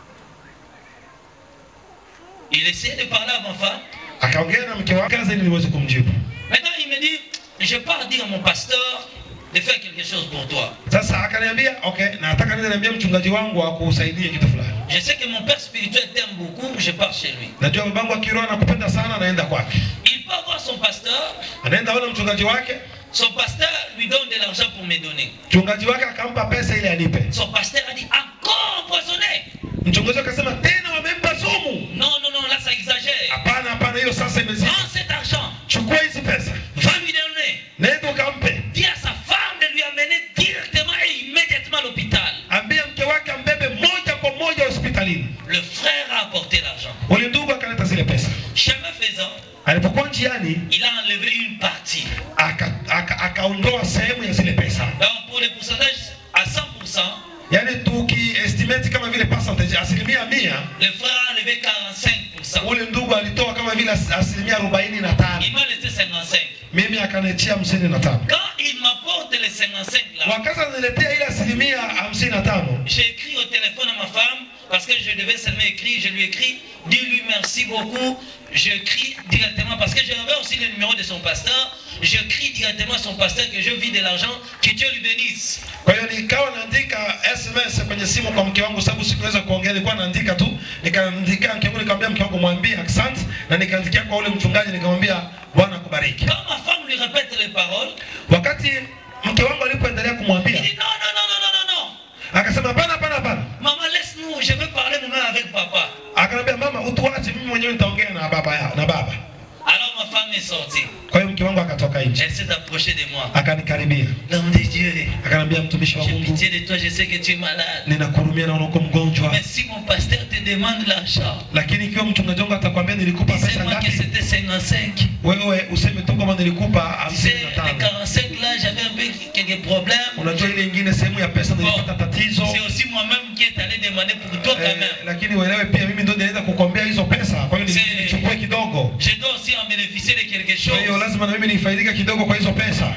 Il essayait de parler à ma femme. Akaongea na mke wake kazi ili niweze kumjibu. Maintenant, il me dit, je pars dire à mon pasteur de faire quelque chose pour toi. Sasa akaniambia okay, nataka niende niambie mchungaji wangu akusaidie kitu fulani. Je sais que mon père spirituel t'aime beaucoup, je pars chez lui. Najua babangu wa kiroho anakupenda sana, naenda kwake. Il part voir son pasteur. Anaenda ona mchungaji wake, Son pasteur lui donne de l'argent pour me donner. mchungaji wake akampa pesa ili anipe. Son pasteur a dit, encore empoisonné Mchungaji akasema tena wamempa sumu. Non, non, non, là ça exagère. Hapana, hapana, hiyo sasa imezidi. Prends cet argent, Chukua hizi pesa, va lui donner. nenda ukampe, Dis à sa femme de lui amener directement et immédiatement à l'hôpital. ambia mke wake ambebe moja kwa moja hospitalini. Le frère a apporté l'argent. Ule ndugu akaleta zile pesa. Chemin faisant, Alipokuwa njiani, il a enlevé une partie. aka- aka- akaondoa sehemu ya zile pesa, Donc pour le pourcentage à 100%, yaani tukiestimate kama vile percentage, asilimia mia, le frère a enlevé 45%. ule ndugu alitoa kama vile as- asilimia arobaini na tano. Il m'a laissé 55. mimi akaniachia hamsini na tano. Quand il m'apporte les 55 là, Wakati ananiletea ile asilimia hamsini na tano, j'ai écrit au téléphone à ma femme parce que je devais seulement écrire. Je lui écris, dis-lui merci beaucoup. Je crie directement parce que j'avais aussi le numéro de son pasteur. Je crie directement à son pasteur que je vis de l'argent, que Dieu lui bénisse. kwa hiyo nikawa naandika SMS kwenye simu kwa mke wangu, sababu sikuweza kuongea, nilikuwa naandika tu. Nikaandikia mke wangu, nikamwambia mke wangu mwambie asante, na nikaandikia kwa ule mchungaji, nikamwambia Bwana akubariki. Quand ma femme lui répète les paroles, Wakati mke wangu alipoendelea il kumwambia, dit non, non, non, non, non, non, non. akasema hapana, hapana, hapana. Maman, laisse-nous, je veux parler moi-même avec papa. Akaniambia mama, utuache, mimi mwenyewe nitaongea na baba ya, na baba. Alors ma femme est sortie. Kwa hiyo mke wangu akatoka nje, Elle s'est approchée de moi. akanikaribia, L'homme de Dieu, akaniambia mtumishi wa j'ai Mungu, pitié de toi, je sais que tu es malade. ninakuhurumia na uko mgonjwa, Mais si mon pasteur te demande l'argent, lakini ikiwa mchungaji wangu atakwambia nilikupa pesa dis-moi que ngapi, c'était 55. wewe useme tu kwamba nilikupa Tu hamsini sais, na les tano. 45 là, j'avais un peu quelques problèmes. Unajua ile ingine sehemu ya pesa nilipata tatizo C'est aussi moi-même qui est allé demander pour toi quand eh, même. lakini uelewe pia mimi ndo niliweza kukombea hizo pesa, kwa hiyo Si- nilichukue kidogo. Je dois aussi en bénéficier de quelque Kwa hiyo chose. lazima na mimi nifaidike kidogo kwa hizo pesa.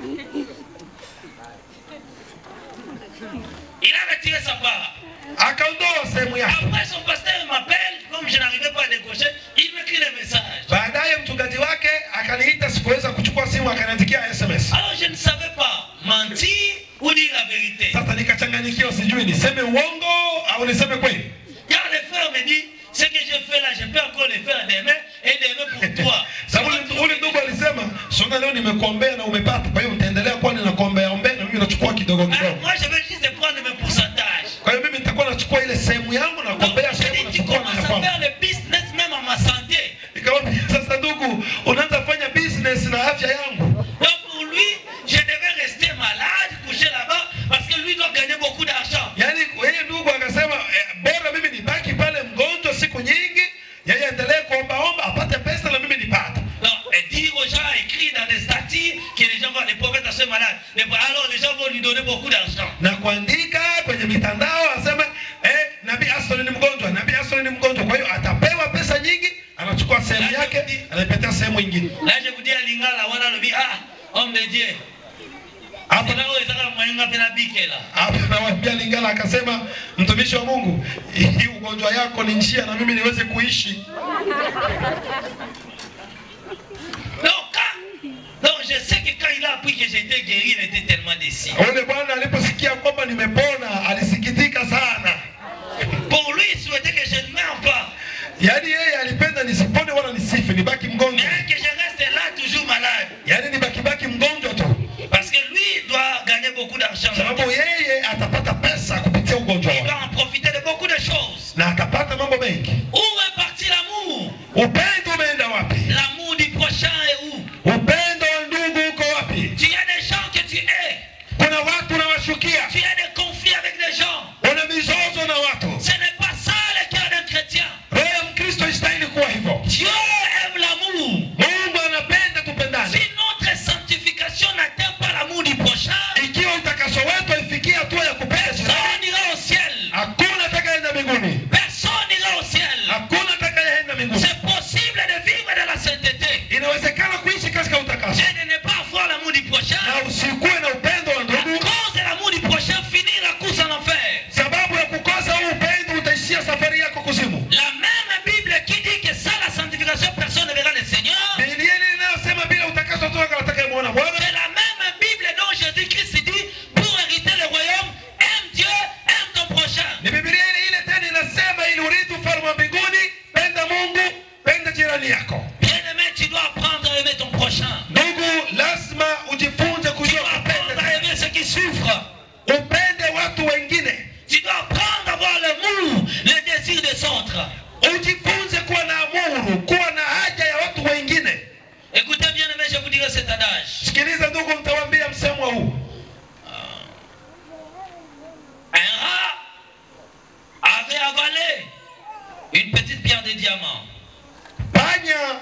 Il a retiré sa part. Akaondoa sehemu yake. Après, son pasteur m'appelle, comme je n'arrivais pas à décrocher, il m'écrit le message. Baadaye mchungaji wake akaniita, sikuweza kuchukua simu, akaniandikia SMS. Alors je ne savais pas mentir ou dire la vérité. Sasa nikachanganyikiwa, sijui niseme uongo au niseme kweli. Car le frère me dit, ce que je fais là, je peux encore le faire demain et demain pour toi. Sababu ule- ule ndugu alisema, sona leo nimekuombea na umepata, kwa hiyo nitaendelea kuwa ninakuombea ombea na mimi nachukua kidogo Alors kidogo. moi, je vais juste prendre mes pourcentages. Kwa hiyo mimi nitakuwa nachukua ile sehemu yangu na Donc, kuombea je sehemu dis, tu nachukua na commences ya à kwangu. faire le business même à ma santé. Nikamwambia sasa, ndugu, unaanza fanya business na afya yangu. Donc pour lui, je devais rester malade, Aston ni mgonjwa, nabii Aston ni mgonjwa. Kwa hiyo atapewa pesa nyingi, anachukua sehemu yake, anaipatia sehemu nyingine. Là, je vous dis à Lingala, voilà le bi, ah, homme de Dieu. Hapo Kuna wewe taka mwenga pena bikela. hapo nawaambia Lingala akasema, mtumishi wa Mungu, hii ugonjwa yako ni njia na mimi niweze kuishi. Donc, quand, donc je sais que quand il a appris que j'étais guéri, il était tellement déçu. Ule bwana aliposikia kwamba nimepona alisikitika sana. Pour lui, il souhaitait que je ne meure pas. Yaani yeye alipenda nisipone wala nisife, nibaki mgonjwa. Mais que je reste là toujours malade. Yaani nibaki baki mgonjwa tu. Parce que lui, il doit gagner beaucoup d'argent. Sababu yeye atapata pesa kupitia ugonjwa Il wake. va en profiter de beaucoup de choses. Na atapata mambo mengi. Où est parti l'amour Upendo umeenda wapi? L'amour du prochain est où Upendo wa ndugu uko wapi? Tu as des gens que tu hais. Kuna watu unawashukia, Tu as des conflits avec des gens. una mizozo na watu. Ce n'est pas ça le cœur d'un chrétien. Roho ya Mkristo istahili kuwa hivyo. Dieu aime l'amour. Mungu anapenda tupendane. Si notre sanctification n'atteint pas l'amour du prochain, Ikiwa utakaso wetu haifikia hatua ya kupenda jirani, personne n'ira au ciel. hakuna atakayeenda mbinguni. Personne n'ira au ciel. Hakuna atakayeenda mbinguni. C'est possible de vivre dans la sainteté Inawezekana kuishi katika utakaso et de ne pas avoir l'amour du prochain. na usikuwe na upendo wa À ndugu, cause de l'amour du prochain, finir la course en enfer. sababu ya kukosa huu upendo utaishia safari yako kuzimu. La même Bible qui dit que sans la sanctification, personne ne verra le Seigneur. Biblia ile inayosema bila utakaso tu hakuna atakayemwona Bwana. C'est la même Bible dont Jésus-Christ dit pour hériter le royaume, aime Dieu, aime ton prochain. Ni Biblia ile ile tena inasema ili urithi ufalme wa mbinguni, penda Mungu, penda jirani yako. Bien-aimé, tu dois apprendre à aimer ton prochain. Ndugu, lazima ujifunze Tu kujua dois apprendre kupenda. à aimer ceux qui souffrent. Upende watu wengine, Tu dois apprendre à avoir l'amour, le désir des autres. ujifunze kuwa na amuru, kuwa na haja ya watu wengine. Écoutez bien, aimé, je vous dirai cet adage. Sikiliza ndugu, mtawaambia msemo huu. Un rat avait avalé une petite pierre de diamant. Panya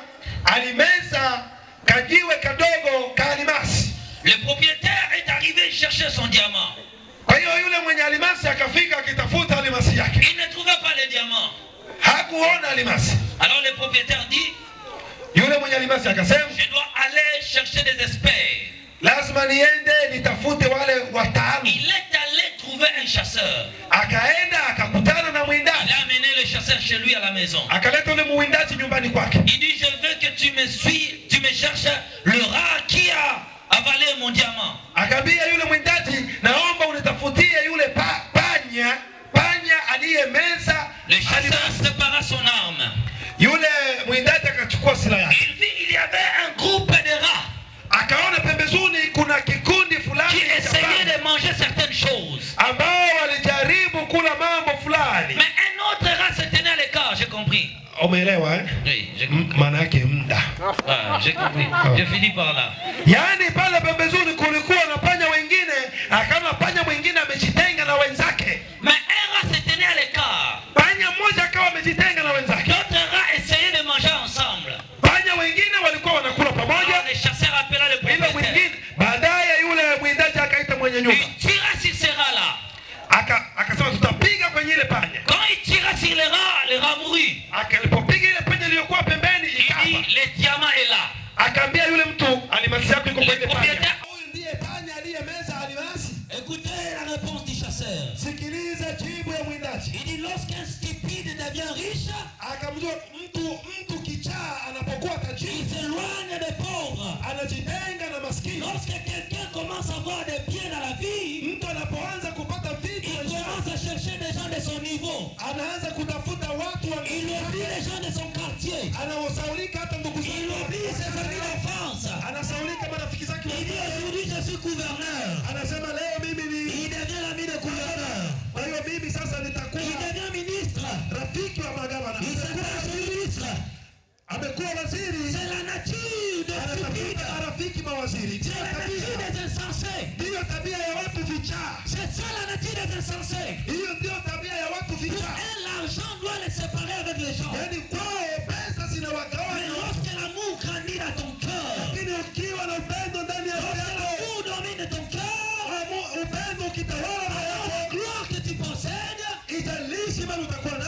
alimeza kajiwe kadogo ka alimasi. Le propriétaire est arrivé chercher son diamant. Kwa hiyo yule mwenye alimasi akafika akitafuta alimasi yake, Il ne trouvait pas le diamant. hakuona alimasi. Alors le propriétaire dit, Yule mwenye alimasi akasema, je dois aller chercher des experts. lazima niende nitafute wale wataalamu. Il est allé trouver un chasseur. Akaenda akakutana na Il mwindaji, a amené le chasseur chez lui à la maison. akaleta yule mwindaji nyumbani kwake. Il dit, je veux que tu me suis, tu me cherches le rat qui a avalé mon diamant. Akaambia yule mwindaji, naomba unitafutie yule pa, panya panya aliyemeza Le chasseur alimasi. sépara son arme. Yule mwindaji akachukua silaha yake, Il vit, il y avait un groupe de rats akaona pembezoni kuna kikundi fulani qui cha essayaient panya de manger certaines choses. ambao walijaribu kula mambo fulani. Mais un autre rat se tenait à l'écart, j'ai compris. Umeelewa eh? Oui, j'ai M- compris. Maana yake muda. Ah, j'ai compris. Je finis par là. Yaani pale pembezoni kulikuwa na panya wengine, akaona panya mwingine amejitenga na wenzake. Mais un rat se tenait à l'écart. Panya mmoja akawa amejitenga na wenzake. D'autres rats essayaient de manger ensemble. Panya wengine walikuwa wanakula Alors pamoja, le chasseur appela le ila propriétaire. mwingine baadaye yule mwindaji akaita mwenye nyumba Il tira sur ces rats-là. aka akasema tutapiga kwenye ile panya. Quand il tira sur les rats, les rats mourut. Akalipopiga ile panya iliyokuwa pembeni Il ikafa. dit, le diamant est là. Akaambia yule mtu alimasi yako iko Le kwa ile panya. propriétaire. Huyu ndiye panya aliyemeza alimasi. Écoutez la réponse du chasseur. Sikiliza jibu ya mwindaji. Il dit, lorsqu'un stupide devient riche, Akamjua mtu mtu kichaa anapokuwa il tajiri s'éloigne des pauvres. anajitenga na maskini. Lorsque quelqu'un commence à avoir des biens dans la vie, Mtu anapoanza kupata vitu il maishani, commence à chercher des gens de son niveau. anaanza kutafuta watu wa Il oublie les gens de son quartier. anaosaulika hata ndugu Il zake, oublie ses amis d'enfance. anasaulika marafiki zake. Il dit aujourd'hui je suis gouverneur. Anasema leo mimi ni Il devient l'ami de gouverneur. kwa hiyo mimi sasa Il nitakuwa devient ministre. rafiki wa magavana. Il se passe ministre. Amekuwa waziri, C'est la nature de stupide. anatafuta marafiki mawaziri. C'est la nature des insensés. Ndiyo tabia ya watu vichaa, C'est ça la nature des insensés. hiyo ndiyo tabia ya watu Pour vichaa. eux, l'argent doit les séparer avec les gens. Yaani kwao pesa Mais zinawagawanya, lorsque l'amour grandit dans ton cœur, lakini ukiwa na upendo ndani ya roho lorsque yako, l'amour domine ton cœur, amu- upendo ukitawala roho alors yako, la gloire que tu possèdes ijalishi mali utakuwa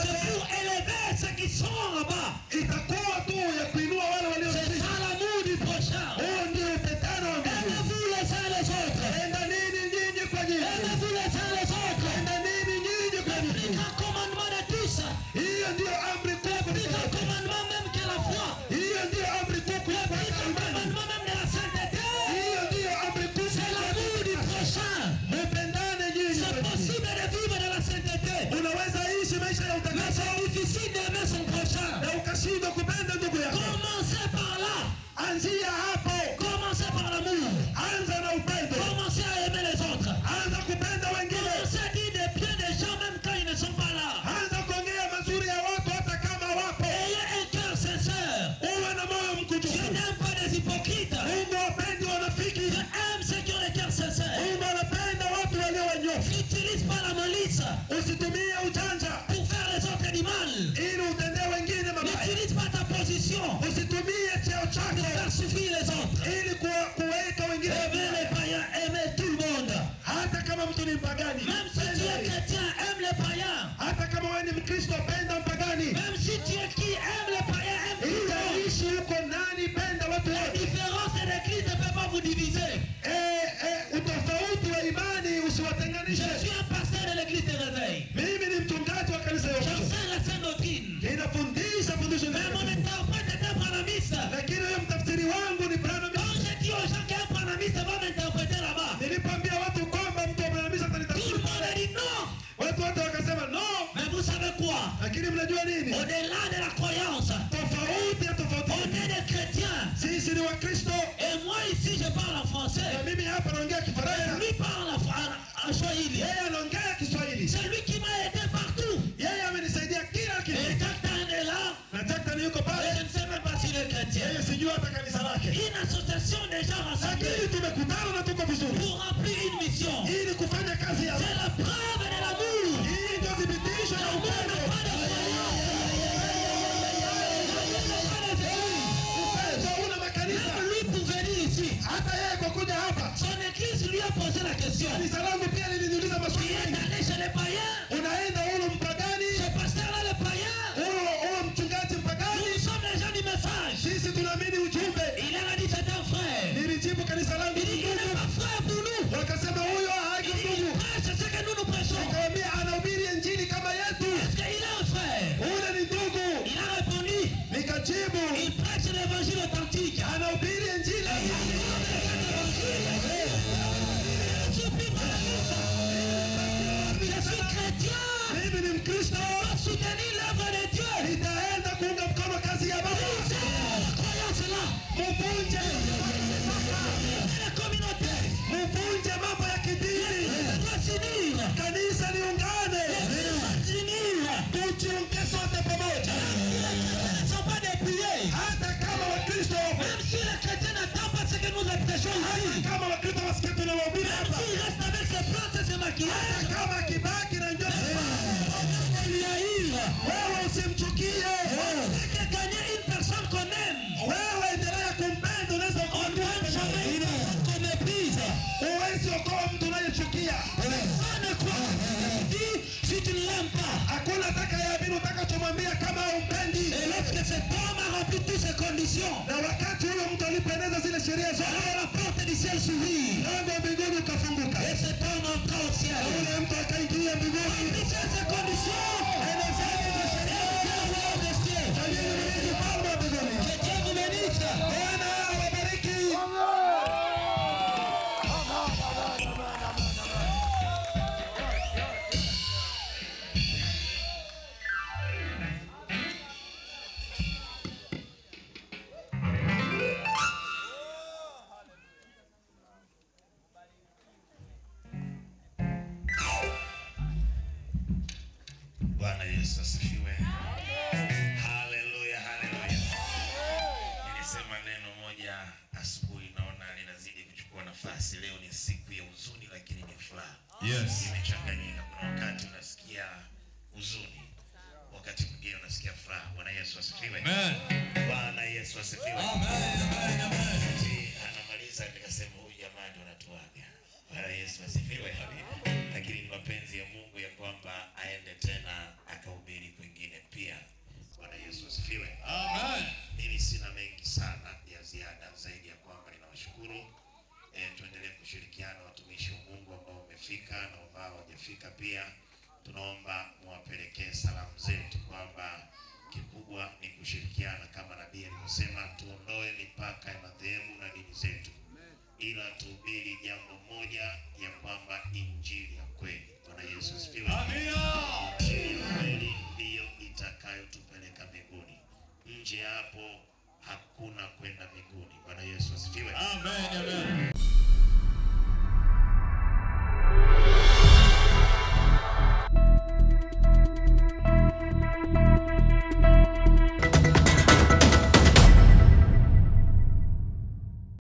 ndiyo amri kuu le plus grand kuliko commandement même que la foi, hiyo ndiyo amri kuu le kuliko plus hata grand imani commandement même de la sainteté, hiyo ndiyo amri kuu c'est l'amour du prochain. mupendane nyinyi C'est kwa nyinyi. possible de vivre dans la sainteté, unaweza ishi maisha ya mais utakaso c'est difficile d'aimer son prochain. na ukashindwa kupenda ndugu yako Commencez par là. anzia hapo Commencez par l'amour. anza na upendo Commencez à aimer les autres. anza kupenda wengine Commencez à dire des biens des gens même quand ils ne sont pas là. anza kuongea mazuri ya watu hata kama wapo Ayez un cœur sincère. uwe na moyo Je mkujufu n'aime pas des hypocrites. mungu wapendi wanafiki Je aime ceux qui ont le cœur sincère. mungu anapenda watu walio wanyofu N'utilise pas la malice usitumie ujanja pour faire les autres du mal. ili utendee wengine mabaya N'utilise pas ta position usitumie cheo pour chako faire souffrir les autres. ili kuwa- kuwaita wengine Aimer les païens, aimer tout le monde. hata kama mtu ni mpagani Même si tu es chrétien, aime les païens. hata kama wewe ni mkristo penda mpagani Même si tu es qui aime les païens, aime tout le monde. itaishi huko nani penda watu La wote différence de l'église ne peut pas vous diviser. Eh, eh, utofauti wa imani Je usiwatenganishe suis un pasteur de l'église de réveil. mimi ni mchungaji wa kanisa ya Ukristo. J'enseigne la sainte doctrine. ninafundisha fundisho Mais mon takatifu. interprète est un branamiste. lakini huyo mtafsiri wangu ni Branham. Quand je dis aux gens qu'un branamiste va m'interpréter là-bas, nilipoambia watu kwamba mtu wa Branham tout le atanitafsiri monde a dit non. watu wote wakasema no Mais vous savez quoi lakini mnajua nini Au-delà de la croyance, tofauti ya tofauti on est des chrétiens. sisi ni wakristo Et moi ici, je parle en na français. mimi hapa naongea Et kifaransa lui parle en, en, en swahili. yeye anaongea kiswahili C'est lui qui m'a aidé partout. yeye amenisaidia kila Et kitu Jacques est là. na Jackson yuko Et pale je ne sais même pas s'il est chrétien. yeye sijui hata kanisa lake Une association des gens rassemblés lakini tumekutana na tuko vizuri pour remplir une mission. ili kufanya kazi ya C'est la preuve de l'amour. hii ndio thibitisho ya L'amour upendo n'a pas de croyance. upendo una makanisa Même lui pour venir ici, hata yeye kwa kuja hapa son église lui a posé la question. kanisa langu pia liliniuliza Tu maswali es mengi allé chez les païens unaenda hulo mpagani Ce pasteur-là, les païens hulo hulo mchungaji mpagani Nous sommes les gens du message. sisi tunaamini ujumbe Il leur a dit c'est un frère. nilijibu kanisa langu Il dit il n'est pas frère pour nous. wakasema huyo Il haji dit il ndugu prêche ce que nous nous prêchons. nikamwambia anahubiri injili kama yetu Est-ce qu'il est un frère ule ni ndugu Il a répondu nikajibu il prêche l'évangile authentique. anahubiri injili Je suis branamiste. Je suis chrétien. mimi ni mkristo Je soutenir l'œuvre de Dieu. nitaenda kuunga mkono kazi ya baba C'est la croyance là. muvunje C'est la communauté. muvunje mambo ya kidini Ça doit s'unir. kanisa liungane S'unir. tujiunge sote pamoja Ce ne sont pas des piliers. hata kama wakristo wapo Même si les chrétiens n'attendent pas ce que nous prêchons hata ici. kama wakristo wasikie tunawahubiri Même hapa s'ils restent avec ses plantes et ses hata maquillages. kama kibaki na ndio Il y a eu. wewe usimchukie Dès que gagner une personne qu'on aime. wewe endelea kumpenda unaweza On ne doit jamais une personne qu'on méprise. uwezi okoa mtu unayechukia Personne ne croit ce que tu dis si tu ne l'aimes pas. hakuna atakayeamini utakachomwambia kama umpendi Et lorsque cet homme a rempli toutes ces conditions, na wakati huyo mtu alipendeza zile sheria zote alors la porte du ciel s'ouvrit. mlango wa mbinguni ukafunguka Et cet homme entra au ciel. na ule mtu akaingia mbinguni Remplissez ces conditions. Et le roi des cieux. Fanyeni mwenyeji ufalme wa mbinguni Que Dieu vous bénisse. bwana awabariki Bwana Yesu asifiwe. Haleluya, haleluya. Nilisema neno moja asubuhi, naona linazidi kuchukua nafasi. Leo ni siku ya huzuni, lakini ni furaha. Yes. Imechanganyika. Kuna wakati unasikia huzuni, wakati mwingine unasikia furaha. Bwana Yesu asifiwe. Amen. Bwana Yesu asifiwe. Amen. Amen. Amen. Wakati anamaliza nikasema huyu jamaa ndio anatuaga. Bwana Yesu asifiwe. Lakini ni mapenzi ya Mungu ya kwamba aende tena akahubiri kwingine pia. Bwana Yesu asifiwe. Amen. Mimi sina mengi sana ya ziada zaidi ya kwamba ninawashukuru. E, tuendelee kushirikiana watumishi wa Mungu ambao wamefika na ambao hawajafika pia. Tunaomba muwapelekee salamu zetu kwamba kwamba injili ya kweli, Bwana Yesu asifiwe. Amina. Injili ya kweli ndiyo itakayotupeleka mbinguni. Nje hapo hakuna kwenda mbinguni. Bwana Yesu asifiwe. Amen, amen.